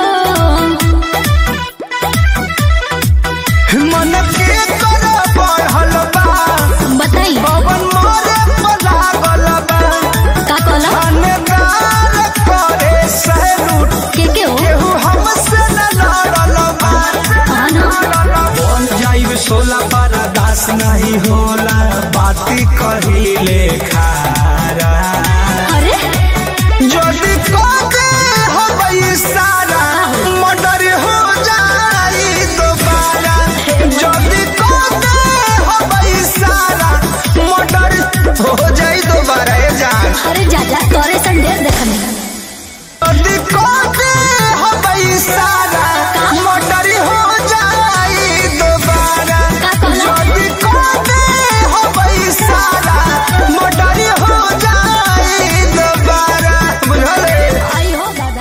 मन के कर बढ़ल बा बताई पवन मोरे पर लागल बा का कहला थानेदार करे सैलूट के के हो केहू हमसे न लड़ल बा हाँ ना बन जाइब सोला पर दास नहीं होला बाती कहिले खारा अरे जदि कके हवई सारा मर्डर हो जाई दोबारा जदि कके हवई सारा मर्डर हो जाई दोबारा ए जान अरे जा जा तोरे सन ढेर देखने जदि कके हवई सारा मर्डर हो जाई दोबारा का कहला जदि कके हवई सारा मर्डर हो जाई दोबारा बुझले आई हो दादा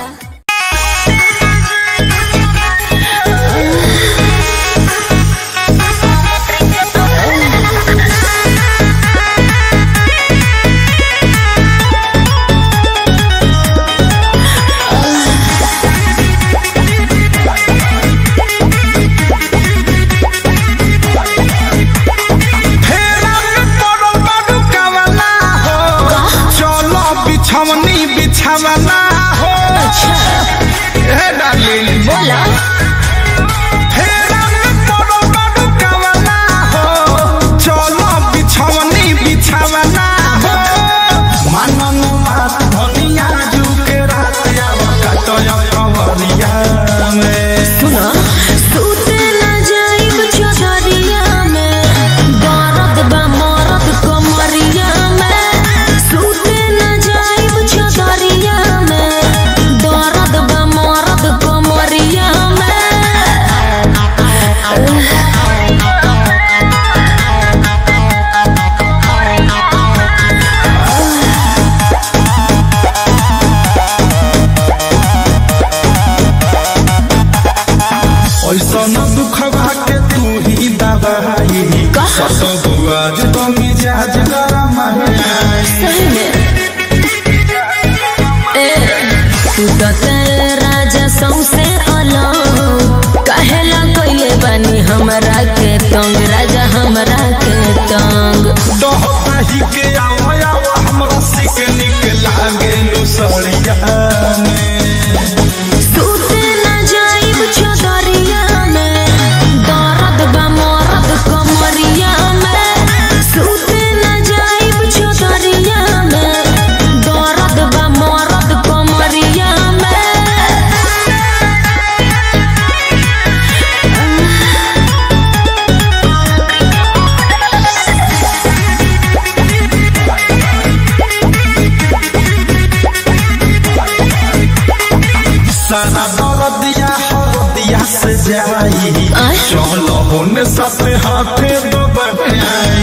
फेरा में पड़ल बाडू कावला हो चलो बिछवनी बिछावला हो हे डार्लिंग बोला फेरा में पड़ल बाडू कावला हो चलो बिछवनी बिछावला हो मनन मात धनिया जुके रात आवा कटया कवरिया में सुना सूते ना जाइब चौधरिया में दर्द बा मरद कमरिया में सूते ना जाइब चौधरिया में दर्द बा मरद कमरिया में ऐसा न दुख के तू ही दबाई सत बुआज तो मिजाज गरम है सही में ए तू तो तेरे राजा सौसे अलग कहेला कइले बानी हमरा के तंग राजा हमरा के तंग दही के आवा आवा हमरा सिक निक लागे नु सड़िया में सूते ना जाइब चौधरिया में दर्द बा मरद कमरिया में सूते ना जाइब चौधरिया में दर्द बा मरद कमरिया में सारा दर्दिया हरदिया से जाई आय? चलो होने साथे हाथे दो बनाई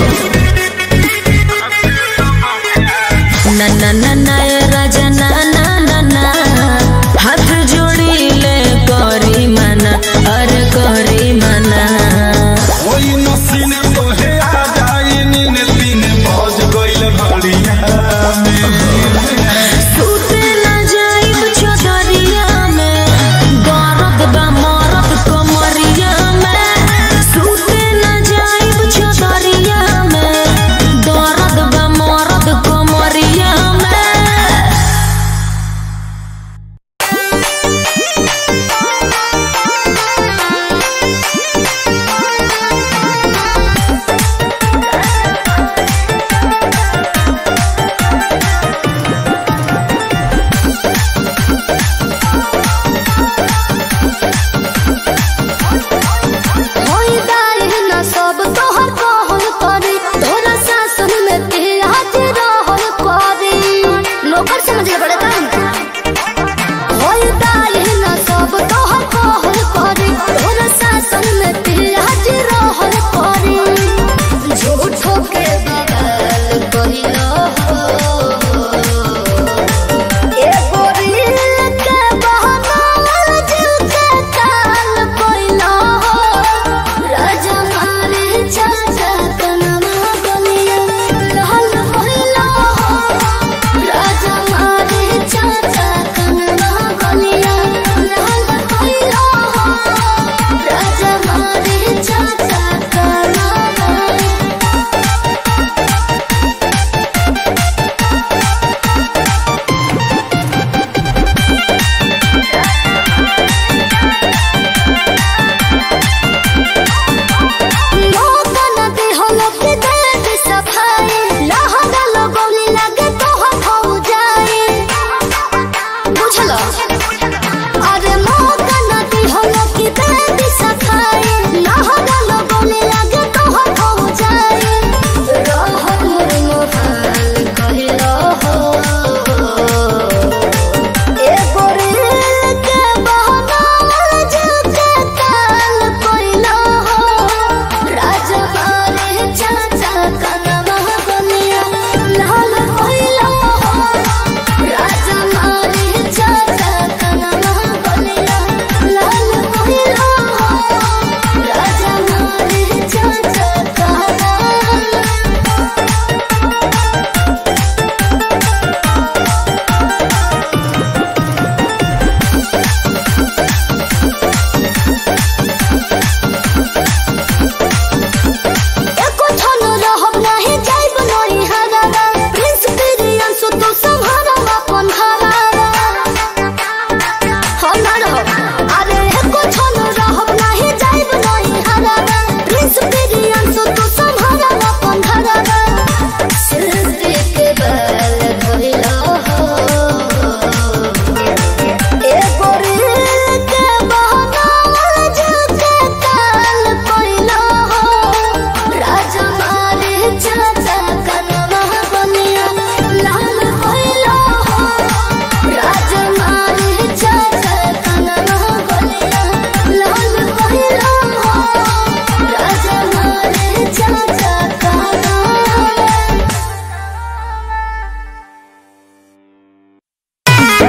ना ना ना ना ए राजा ना ना ना ना हाथ जोड़ी ले करी मना अरे करी मना ओई नसीने तोहे आ जाई नीन तीन बज गइल घड़िया में सूते ना जाइब चौधरिया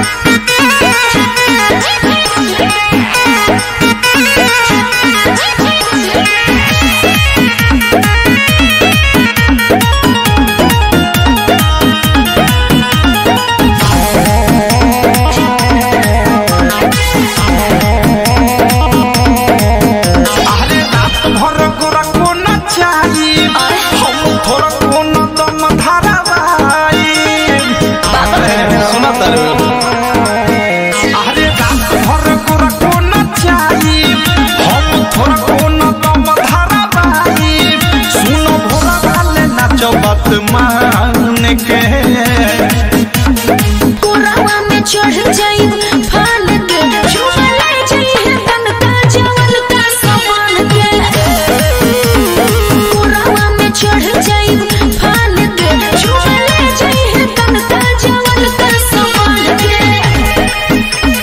अरे रात भर गोरा को न चाहिए हम थोड़ा को न दम धारावाई सुना तारे अरे रात भर गोरा को न चाहिए हम थोड़ा को न दम धारावाई सुनो भोला वाले नाचो बात मान के कोरावा में चढ़ जाई फान के झूमे ले जाई है तन का जवल का समान के कोरावा में चढ़ जाई फान के झूमे ले जाई है तन का जवल का समान के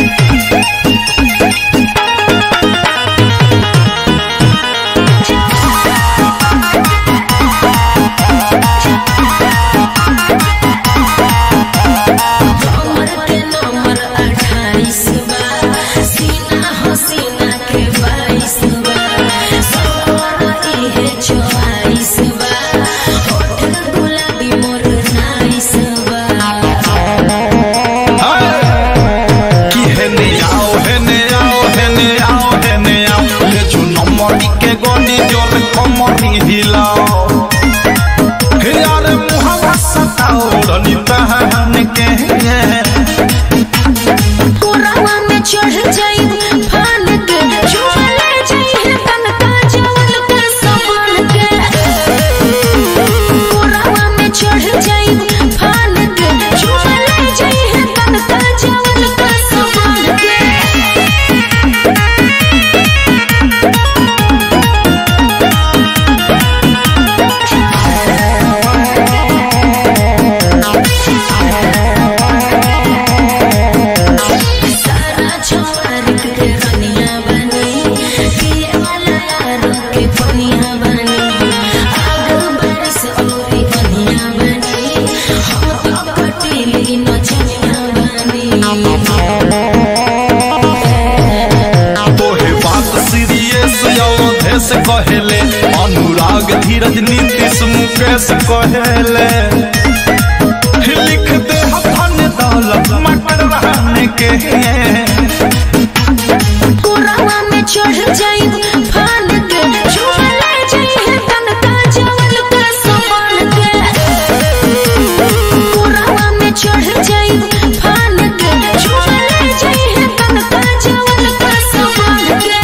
कमर के नंबर अट्ठाईस बा सीना हो सीना के बाईस बा सौर इहे चौवालीस बा होठ गुलाबी मोर नाइस बा कि हेने आओ हेने आओ हेने आओ हेने आओ ले चुनो मरी के गोली जोर कमरी हिलाओ हे यार मुहवा सताओ रनी तहन के कोरावा में चढ़ जाई फान के झूमे ले जाई है तन का जवल का समान के कोरावा में चढ़ जाई फान के झूमे ले जाई है तन का जवल का समान के सारा छोर के रनिया बनी पिए वाला यारों के पनिया बनी आग बरस औरी कनिया बनी हम तो कटीली नचनिया बनी तोहे बात सीरियस अवधेश कहेले अनुराग धीरज नीतीश मुकेश कहेले लिख दे धन दौलत मटर रहने के कोरावा में चढ़ जाई फान के झूमे ले जाई है तन का जवल का समान के कोरावा में चढ़ जाई फान के झूमे ले जाई है तन का जवल का समान के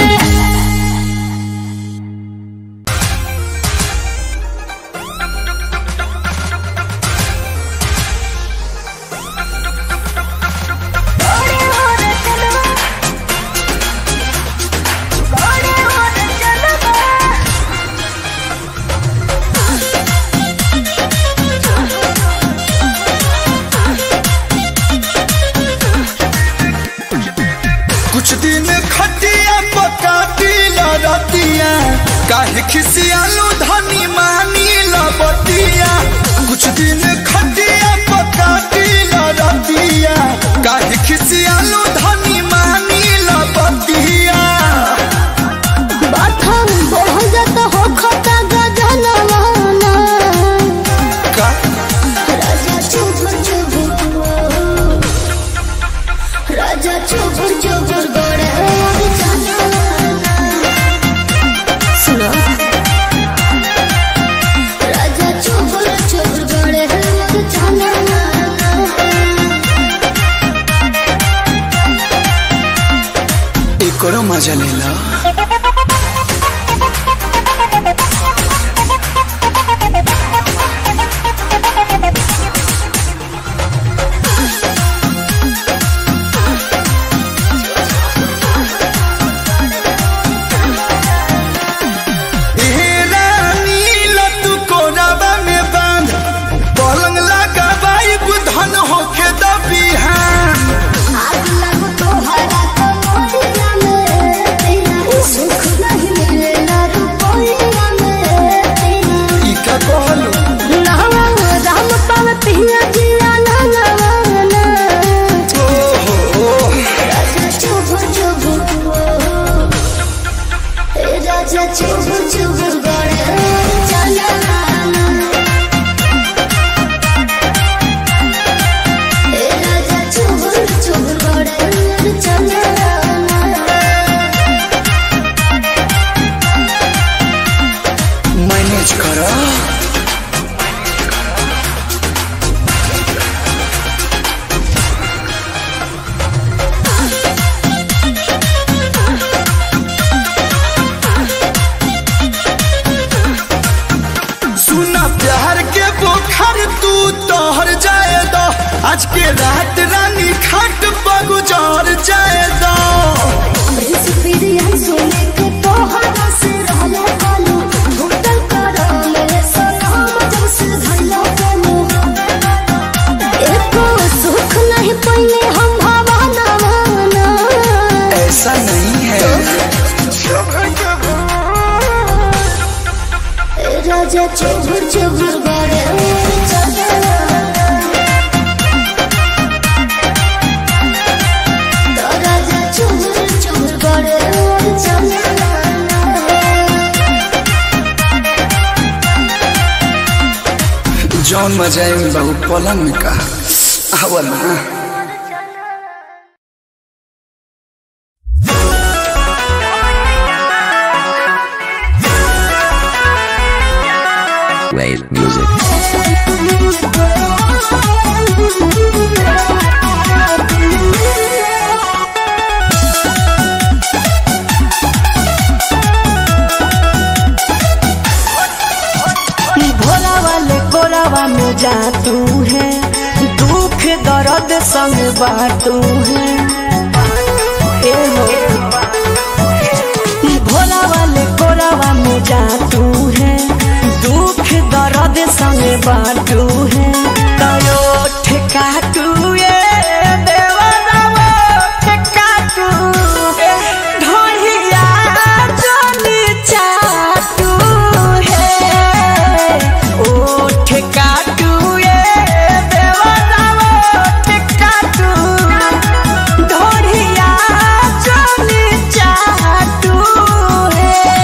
कुछ दिन खटिया पकाती लड़तिया काहे खिसियालू धनी मानी लबतिया कुछ दिन खटिया पकाती लड़तिया काहे खिसियालू धनी मानी लबतिया बाथम बहुत हो खता गजनवाना का राजा चुप चुप राजा चुप चुप गोड़े सुनो राजा चुप चुप गोड़े एकरो मजा लेला पलंग लगा बाई बुधन होके दबिहान आग लगो तो हरा तो मोरिया में तेरा सुख चुबुर गरे चले तो राजा चुबुर चुबुर गरे चले जौन मजा है बहु पलंग में कहा आवा ना Wave music. भोला वाले कोरावा में जा तू है दुख दर्द संग बाटू है ए हो भोला वाले कोरावा में जा तू है दुख दर्द संग बाटू है तयो ठेका तू ये देवरावा ठेका तू ढोलिया जोनी चाटू है ओ ठेका तू ये देवरावा ठेका तू ढोलिया जोनी चाटू है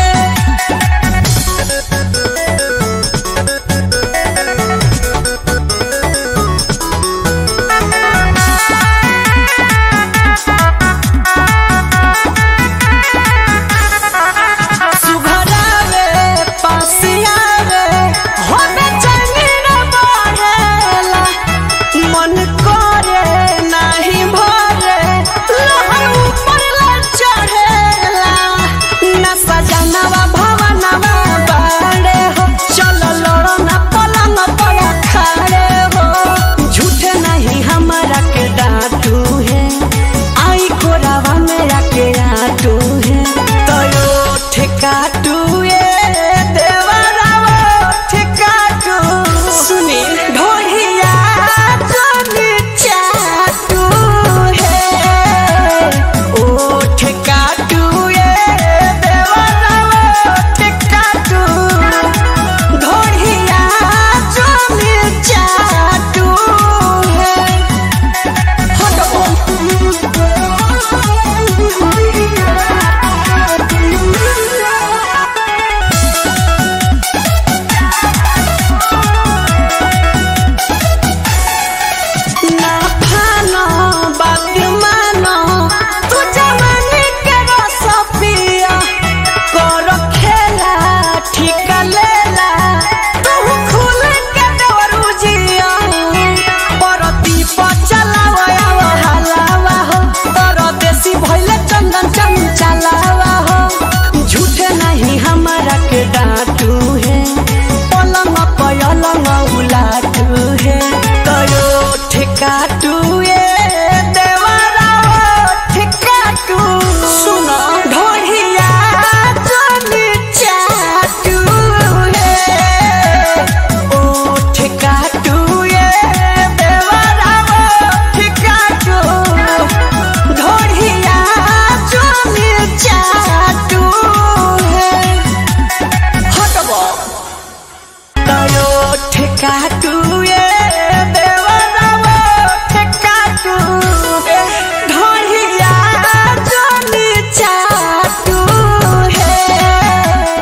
सुघरावे पासियावे होने जमीन बढ़ेला मन करे नाही भरे लहर ऊपर ला चढ़ेला न सजनवा भवनवा बाड़े हो चलो लड़ो न पलंग पर खड़े हो झूठे नहीं हमारा के डांटू है आई कोरावा मेरा के आटू है तयो ठेकाटू ये देवरावा ठेकाटू सुनी ढोलिया जोनी चाटू है ओ ठेकाटू ये देवरावा ठेकाटू ढोलिया जोनी चाटू है ना फानो बात मानो तू जवानी के रस पिया कर खेला ठीक लेला तू खुल के दवरू जिया परती पर चलावा आवा हलावा हो परदेसी भइले चंदन चंचलावा हो झूठे नहीं हमारा के डांटू है पलंग पलंग उलाटू है तयो ठेकाटू ये देवरा ठेकाटू सुनो ढोलिया जोनी चाटू है ओ ठेकाटू ये देवरा ठेकाटू ढोलिया जोनी चाटू है हटबो तयो ठेकाटू ये देवरावा ठेकाटू ढोलिया जोनी चाटू है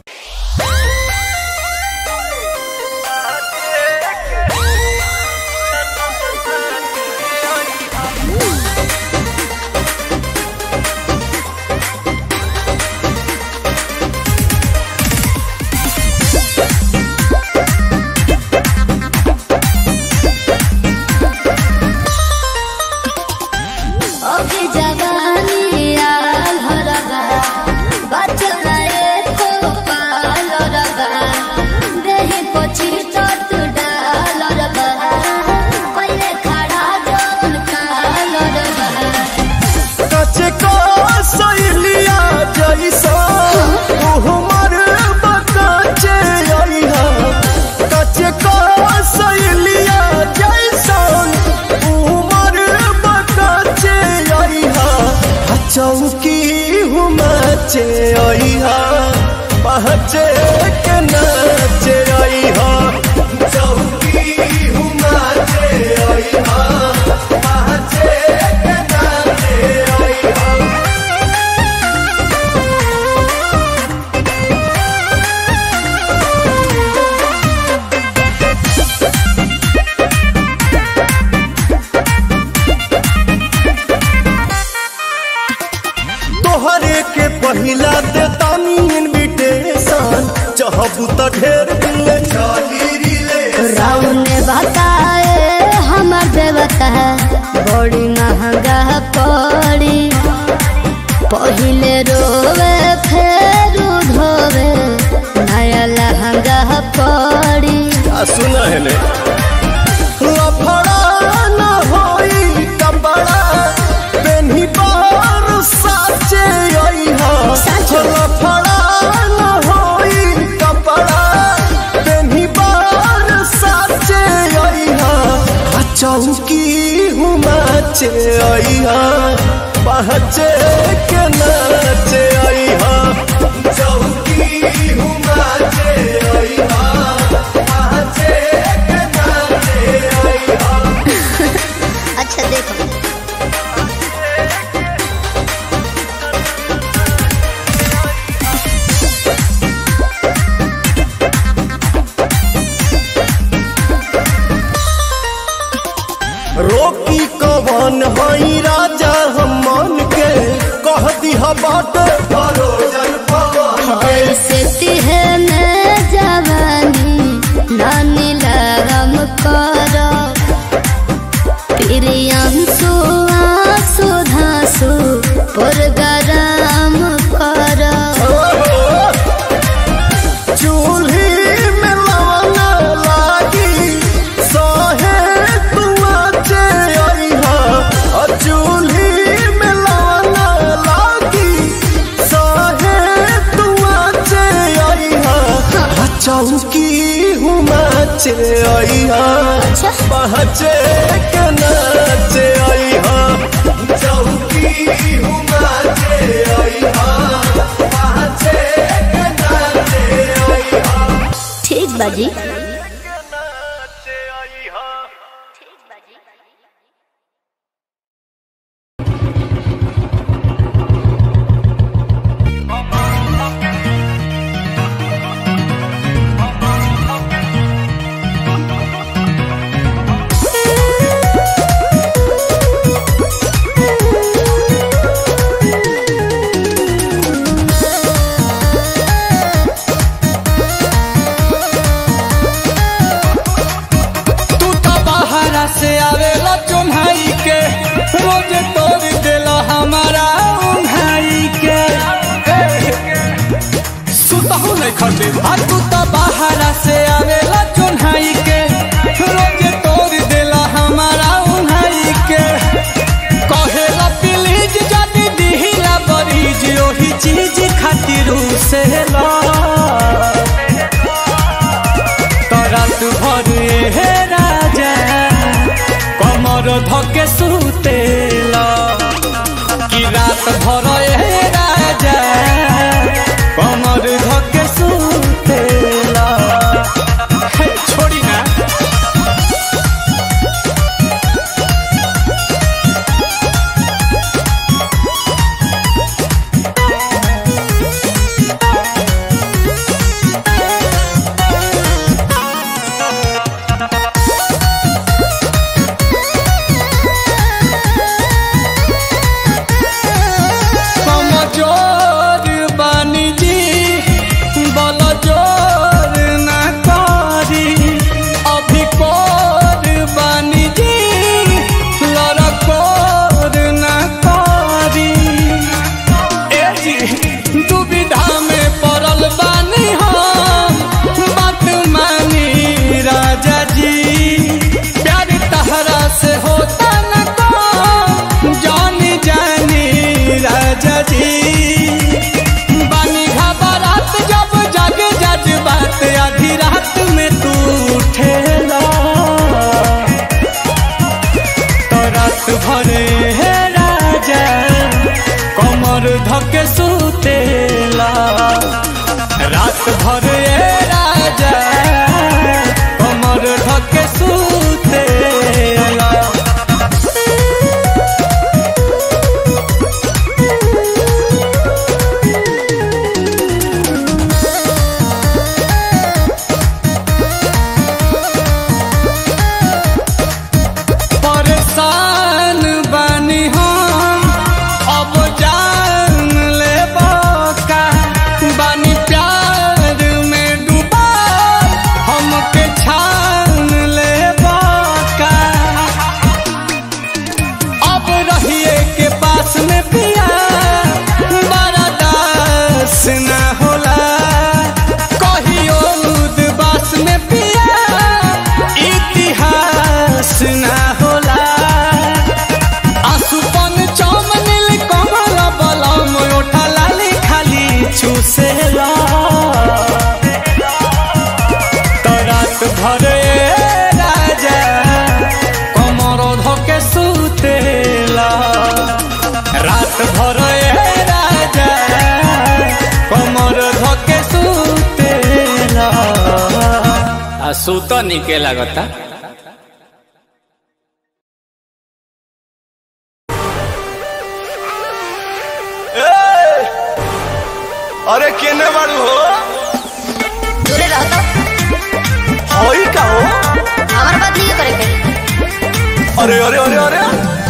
ओके जवानी आल हरगा बचल एको पाल रगा देहि पछि चट डाल रगा पहिले खड़ा जौन काल रगा कचे को सैलिया जैसा उहमर बकाचे आइहा कचे को सैलिया जैसा उहमर बकाचे आइहा चौकी हुमाचे आइहा पहचे के नाचे आइहा कहबू तो ढेर दिले चली रिले राउन ने बताए हमर देवता बड़ी महंगा पड़ी पहिले रोवे फेर धोवे नया लहंगा पड़ी आ सुन हेले लफड़ा न होई कपड़ा पेन्ही बार साचे आई हो लफड़ा न होई कपड़ा पेन्ही बार साचे आई हो आ चौकी हुमाचे आई हो पहचे के नाचे आई हो चौकी हुमाचे आई हो पहचे के नाचे आई हो अच्छा देखो रोकी कवन हई राजा हम मन के कह दिह बाट भरोजन पवन ऐसे तिहे में जवानी नानी लगम करो प्रियंसु आंसू धांसु पुरगराम करो चूल्ही में लवना लागी सहे तुआ चे आई हा आ चूल्ही में लवना लागी सहे तुआ चे आई हा आ चौकी हुमा चे आई हा पहचे के नाचे आई हा चौकी हुमा चे आई हा पहचे के नाचे आई हा ठीक बाजी तू तो बाहरा से आवेला चुन्हाई के रोज तोड़ देला हमारा उन्हाई के सुतहु नहीं खटे आ तू तो बाहरा से आवेला चुन्हाई के रोज तोड़ देला हमारा उन्हाई के कहेला प्लीज जदी दिहिला बरीज ओही चीज खातिर से ला रात भर हे राजा कमर धके सुतेला कि रात भर हे राजा कमर धके सुतेला हे, छोड़ी ना कमजोर बानी जी बल जोर ना करी अभी कोर बानी जी लड़कोर ना करी ए जी दुविधा में पड़ल बानी हम बात मानी राजा जी प्यार तहरा से होता न को जानी जानी राजा जी बानी घबरात जब जग जज बात आधी रात में तू उठेला तो रात भरे हे राजा कमर धके सुतेला रात भरे हे राजा कमर धके सुतेला परेशान बानी हम अब जान ले का बानी प्यार सूत निके लागता अरे केने बाड़ू हो दूरे रहो तो होई का हो हमारे बात नहीं करे के अरे अरे अरे अरे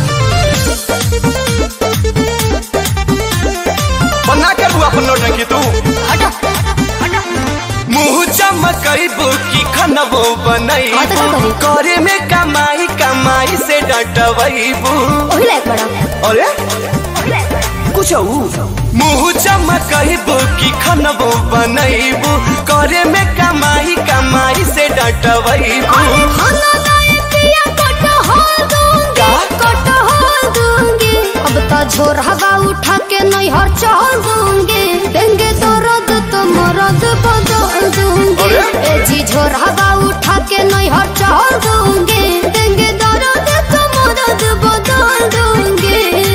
बना कर हुआ अपन नौटंकी तू हटो मुंह चमकैबू की खनबो हाँ तो बनैबू का करी? करे में कमाई कमाई से डटबैबू वही लायक बड़ा अरे कुछ मुंह चमकैबू की खनबो बनैबू करे में कमाई कमाई से डटबैबू खाना लायक या कटहल दूंगी कटहल दूंगी अब तो झोर हवा उठा के नैहर चल दूंगी देंगे तो रद तो मरद बदल दूंगी अरे? ए जी झोर हवा उठा के नैहर चल दूंगी देंगे तो रद तो मरद बदल दूंगी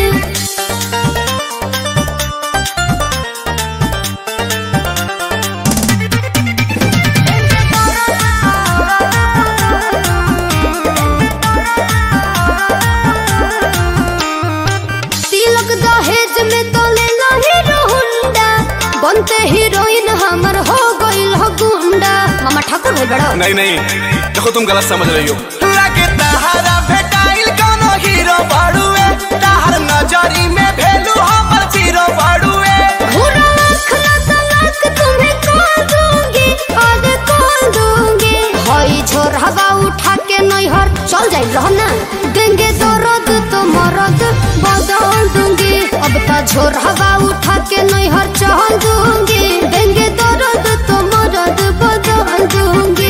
तिलक दहेज में तो ले लो हीरो हुंडा बनते हीरोइन हमर हो गइल हो गुंडा मामा ठाकुर भाई बड़ा नहीं नहीं देखो तुम गलत समझ रही हो लगे तहारा भेटाइल कोनो हीरो बाड़ुए तहार नजरी में भेलू हमर जीरो बाड़ुए भूरा आँख ना तलाक तुम्हें कॉल दूंगी आगे कॉल दूंगी हई झोर हवा उठा के नैहर चल जाई रहो ना देंगे तो रद तो मरद बदल दूंगी अब तो झोर हवा उठा के नैहर चल दूंगी देंगे तो रद तो मरद बदल दूंगी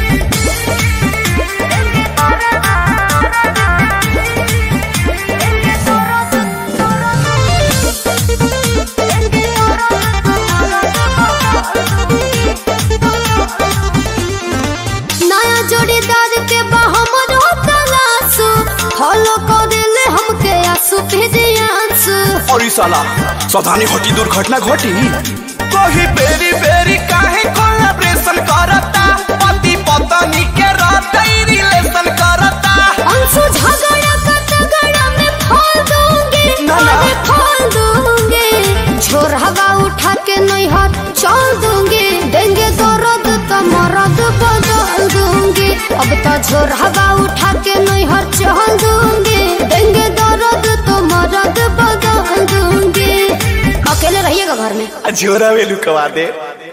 नया जोड़ीदार के बहमर तलाशो फॉलो कर दिले हमके आंसू भेजे आंसू और ई साला सावधानी घटी दुर्घटना घटी कोही बेरी बेरी काहे कोलैबोरेशन करता पति पत्नी के रहते रिलेशन करता अंशु झगड़ा का तगड़ा में फाल दूंगी ना, ना। अरे फाल दूंगी झोर हवा उठा के नैहर चल दूंगी देंगे तो रद तो मरद बदल दूंगी अब तो झोर हवा उठा के नैहर चल दूंगी देंगे तो रद तो मरद बदल दूंगी अकेले रहिएगा घर में झोरा वेलू कवा दे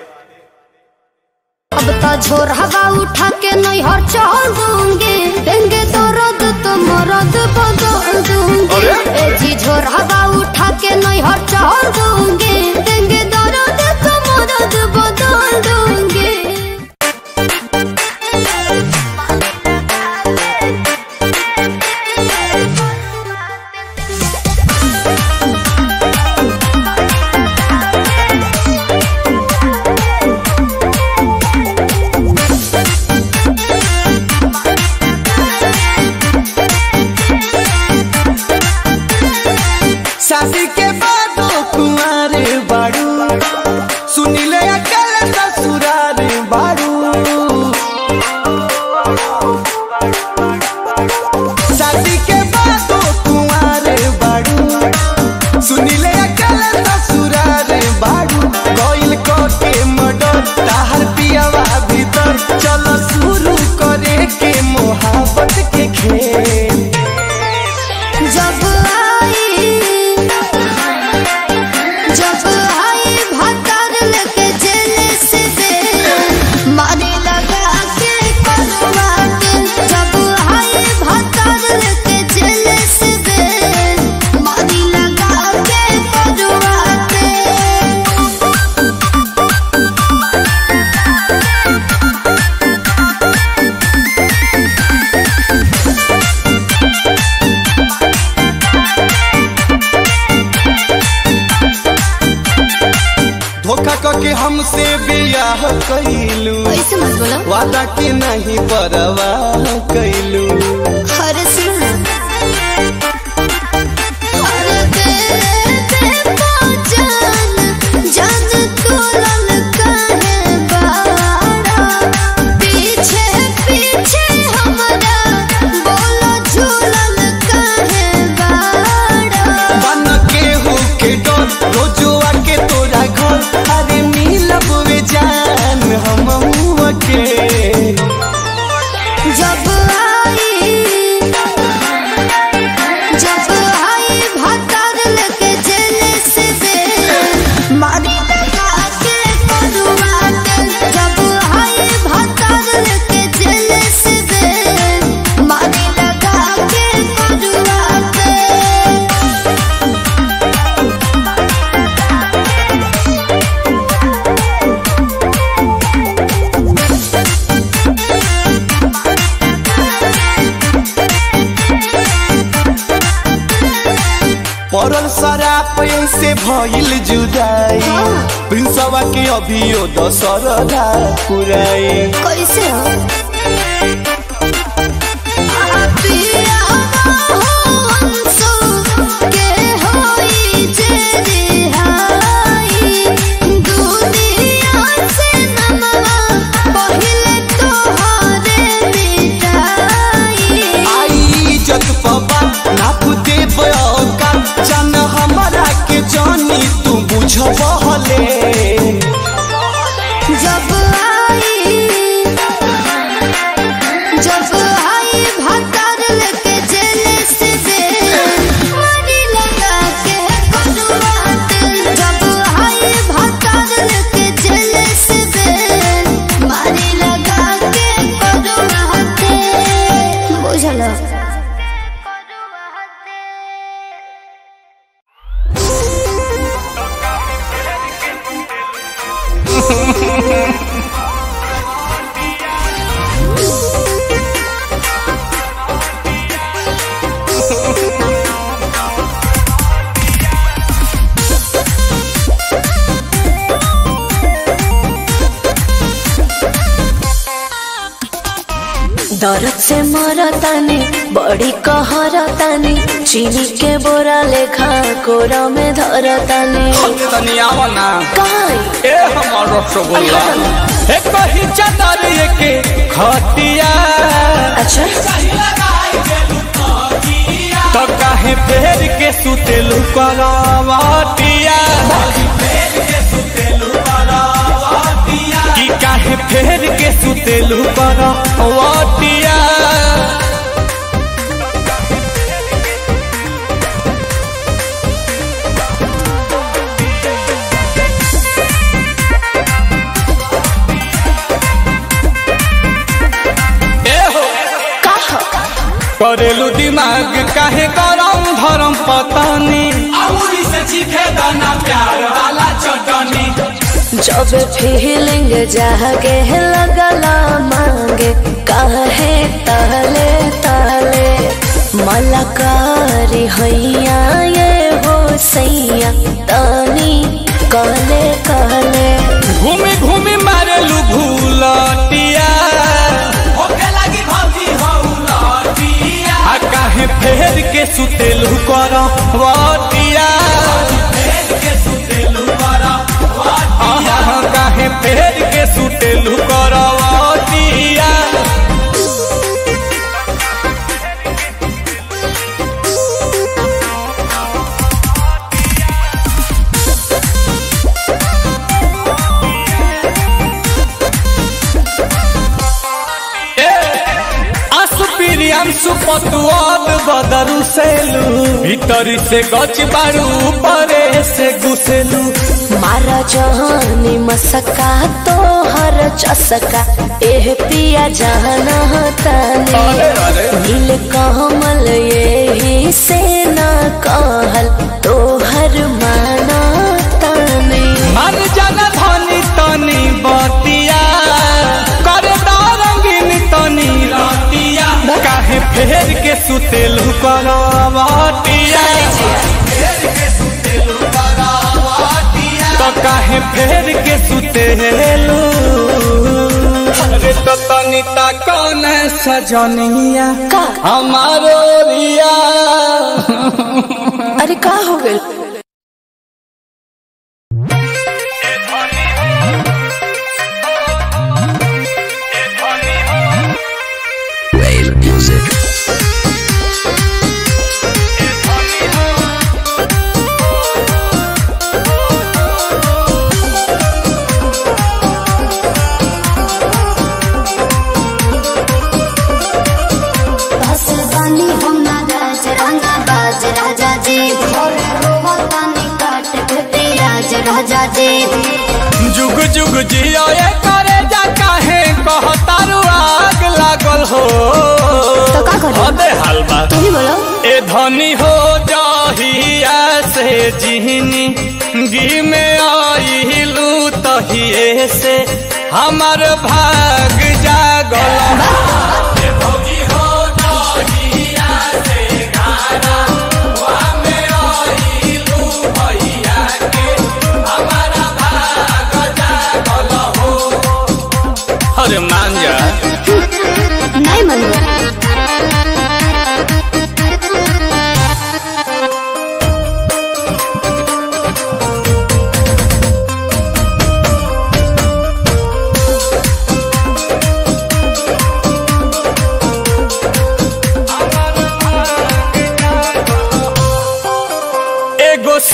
अब तो झोर हवा उठा के नैहर चल दूंगी देंगे तो रद तो मरद बदल दूंगी अरे? ए जी झोर हवा उठा के नैहर चल दूंगी देंगे तो रद तो मरद बदल दूंगी शादी के बाद कुंवारे बाड़ू सुनिले अकल ससुरार बाड़ू शादी के बाद कुंवारे बाड़ू सुनिले अकल ससुरार बाड़ू कोइल को के मडर ताहर पियावा भीतर चलो शुरू करे के मोहब्बत के खेल जब आई जब आई भतर लेके जेल से दे मारी लगा के करवाट जब आई भतर लेके जेल से दे मारी लगा के करवाट धोखा करके हमसे बियाह कैलू ऐसे मत बोलो वादा के नहीं परवाह कैलू अरे सुन अरे तेरे ते पहचान जान तोलन काहे बाड़ा पीछे पड़ल शराब से भइल जुदाई प्रिंसवा के अभियो दशरदा पुराई कैसे हो पिया हंसो के होई जे रिहाई दुनिया से नमवा पहिले तोहरे मिटाई आई इज्जत पबा नाप दे बयोका जान हमारा के जानी तू बुझबहले जब आई जब आई भतर लेके जेल से जेल मारी लगा के कटुआत जब आई भतर लेके जेल से जेल मारी लगा के कटुआत बुझलो दर्द से मरतानी बड़ी कहरतानी चीनी के बोरा लेखा कोरा में धरतानी तनियावना काई ए हमर रसगुल्ला ए कही चादर के खटिया अच्छा तो काहे फेर के सुतेलु करवटिया कि काहे फेर के सुतेलु करवटिया ए हो करेलू दिमाग काहे गरम धरम पतानी अउरी से चीखे दाना प्यार वाला चटनी जब फीलिंग जागे लगला मांगे काहे ताले ताले मलकारी हैया ये हो सैया तानी कहले कहले घूमी घूमी मारेलू भूलटिया होके लगी भौजी हौलटिया आ काहे फेर के सुतेलू करवटिया आहा, काहे फेर के सुतेलू करवटिया असुपिरियांसु पतुआब बदरु सेलू भीतरी से गच बारू परे से घुसेलू मारा जहानी मसका तो हर चसका एह पिया जाना तानी नील कमल यही से ना कहल तो हर माना तानी मन जन धनी तनी बतिया करे रंगीन तनी रतिया काहे फेर के सुतेलू करवटिया तो काहे फेर के सुतेलू अरे तो तनी ता कौन सजनिया का हमारो रिया अरे का हो गइल Wave music. बस बानी हम ना राज रंगा बाज राजा जी भोरे रोवतानी काट के राज राजा जी जुग जुग जियो ये करे जा काहे कहतारू आग लागल हो तो का करी? अबे हलवा तू ही बोलो ए धनी हो जाहिया से जिहनी गी में आइलू तहिए से हमर भाग जागल ए भौजी हो जाहिया से गाना वा में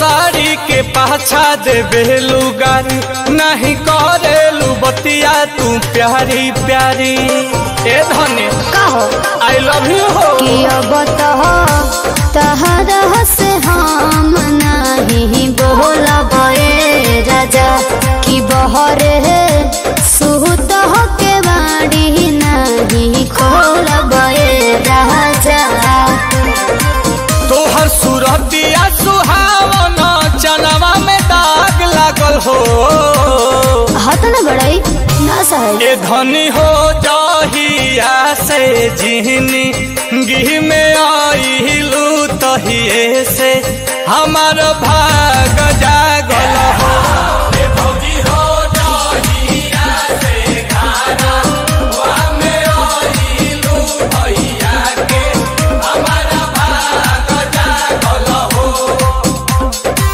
साड़ी के पाछा दे बेलू गारी नहीं करेलू बतिया तू प्यारी प्यारी ए धने कहो आई लव यू हो कि अब तो तहरा से हम नहीं बोलब ए राजा कि बहरे सुत के बाड़ी नहीं खोलब ए राजा तोहर सूरतिया सुहावन चनवा में दाग लागल हो हाथ न बड़ाई ना सहे ए धनी हो जहिया से जिहनी गिह में आइलू तहिए से हमार भाग जागल हो ए भौजी हो जहिया से गाना वा में आइलू भैया के हमार भाग जागल हो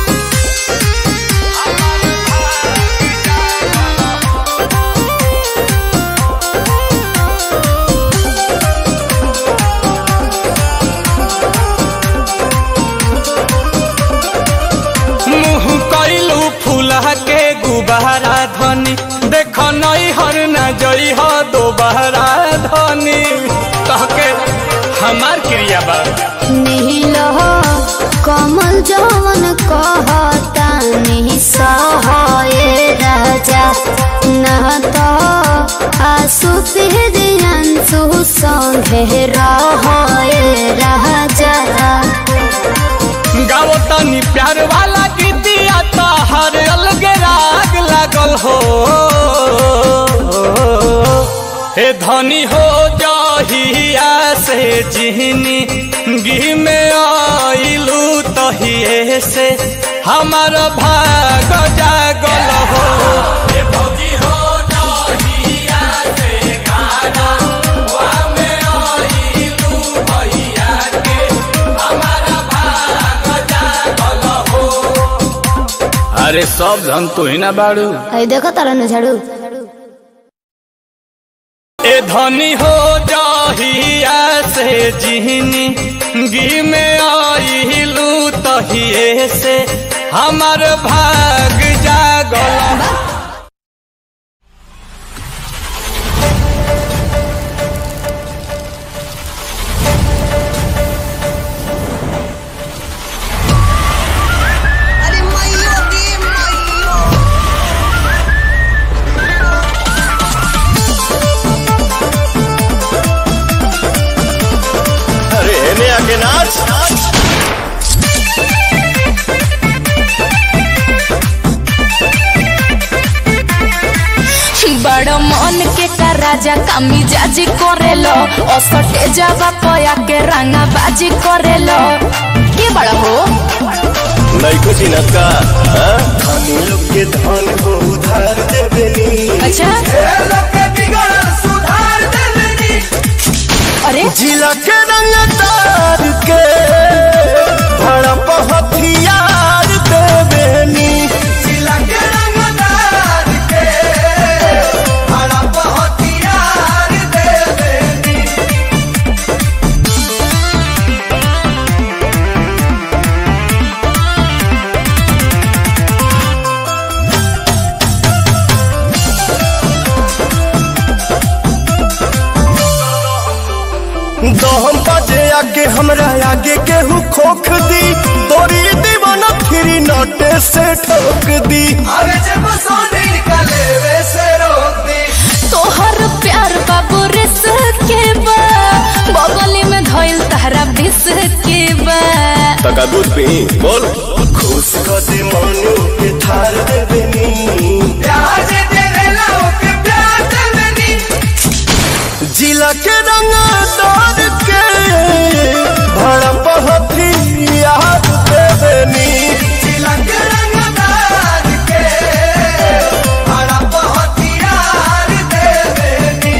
मुँह कैलू फूला के गुबारा धनी देख नई हर न जई हो दोबारा धनी कह के हमार क्रिया बा नील हो कमल जवन कहता नहीं सहे राजा न तो आसु पिहरियांसु संगे रहे राजा गाओ तनी प्यार वाला गीतिया तो हर अलग राग लागल हो हे धनी हो जहिया से जिहनी गी में आइलू तहिए से हमार भाग जागल हो हे भौजी हो जहिया से गाना वा में आइलू भैया के हमारा भाग जागल हो अरे सब धन तू ही ना बाड़ू आई देखो तारा न झाड़ू ए धनी हो जहिया से जिहनी गी में आइलू तहिए से हमार भाग जागल अरे एने आके नाच बड़ मन के का राजा कामी जाजी करेलो असटे जावा पया के रंगा बाजी करेलो के बड़ा हो नैको चिनत का धनी लोग के धन को उधार देबेनी अच्छा अरे जिला के रंग तार के भड़प हथियार देबेनी जिला के रंग तार के भड़प हथियार देबेनी दहम बाजे आगे हमरा आगे केहू खोख दी तोरी दीवाना फिरी नोटे से ठोक दी अरे जब सोने निकले वैसे रोक दी तोहर प्यार बाबू रिस के बा बगली में धइल तहरा बिस के बा तका दूध पी बोल खुश कर दे मनु के थार देबेनी प्यार से तेरे लाओ के प्यार देबेनी जिला के रंग तार के भड़प हथियार देबेनी जिला के रंग तार के भड़प हथियार देबेनी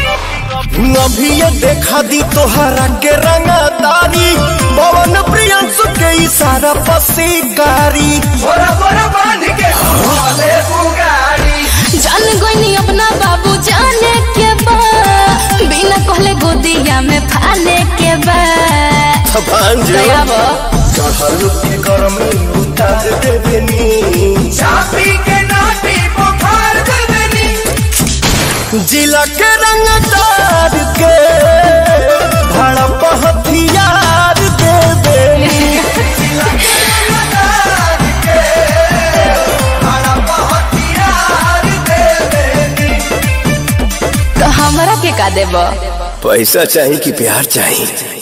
अभी ये देखा दी तोहरा के रंगदारी पवन प्रियंस के इशारा पर शिकारी बोरा बोरा बांध के भोले बुगाड़ी जान गोइनी अपना बाबू जाने के बा बिना कहले गोदिया में फाले के बा दया बा चढ़ल के गर्मी उतार देबनी चापी के नाटी बुखार दे देनी जिला के रंगदार के भड़प हथियार दे देनी तो हमरा के का देबा पैसा चाहिए कि प्यार चाहिए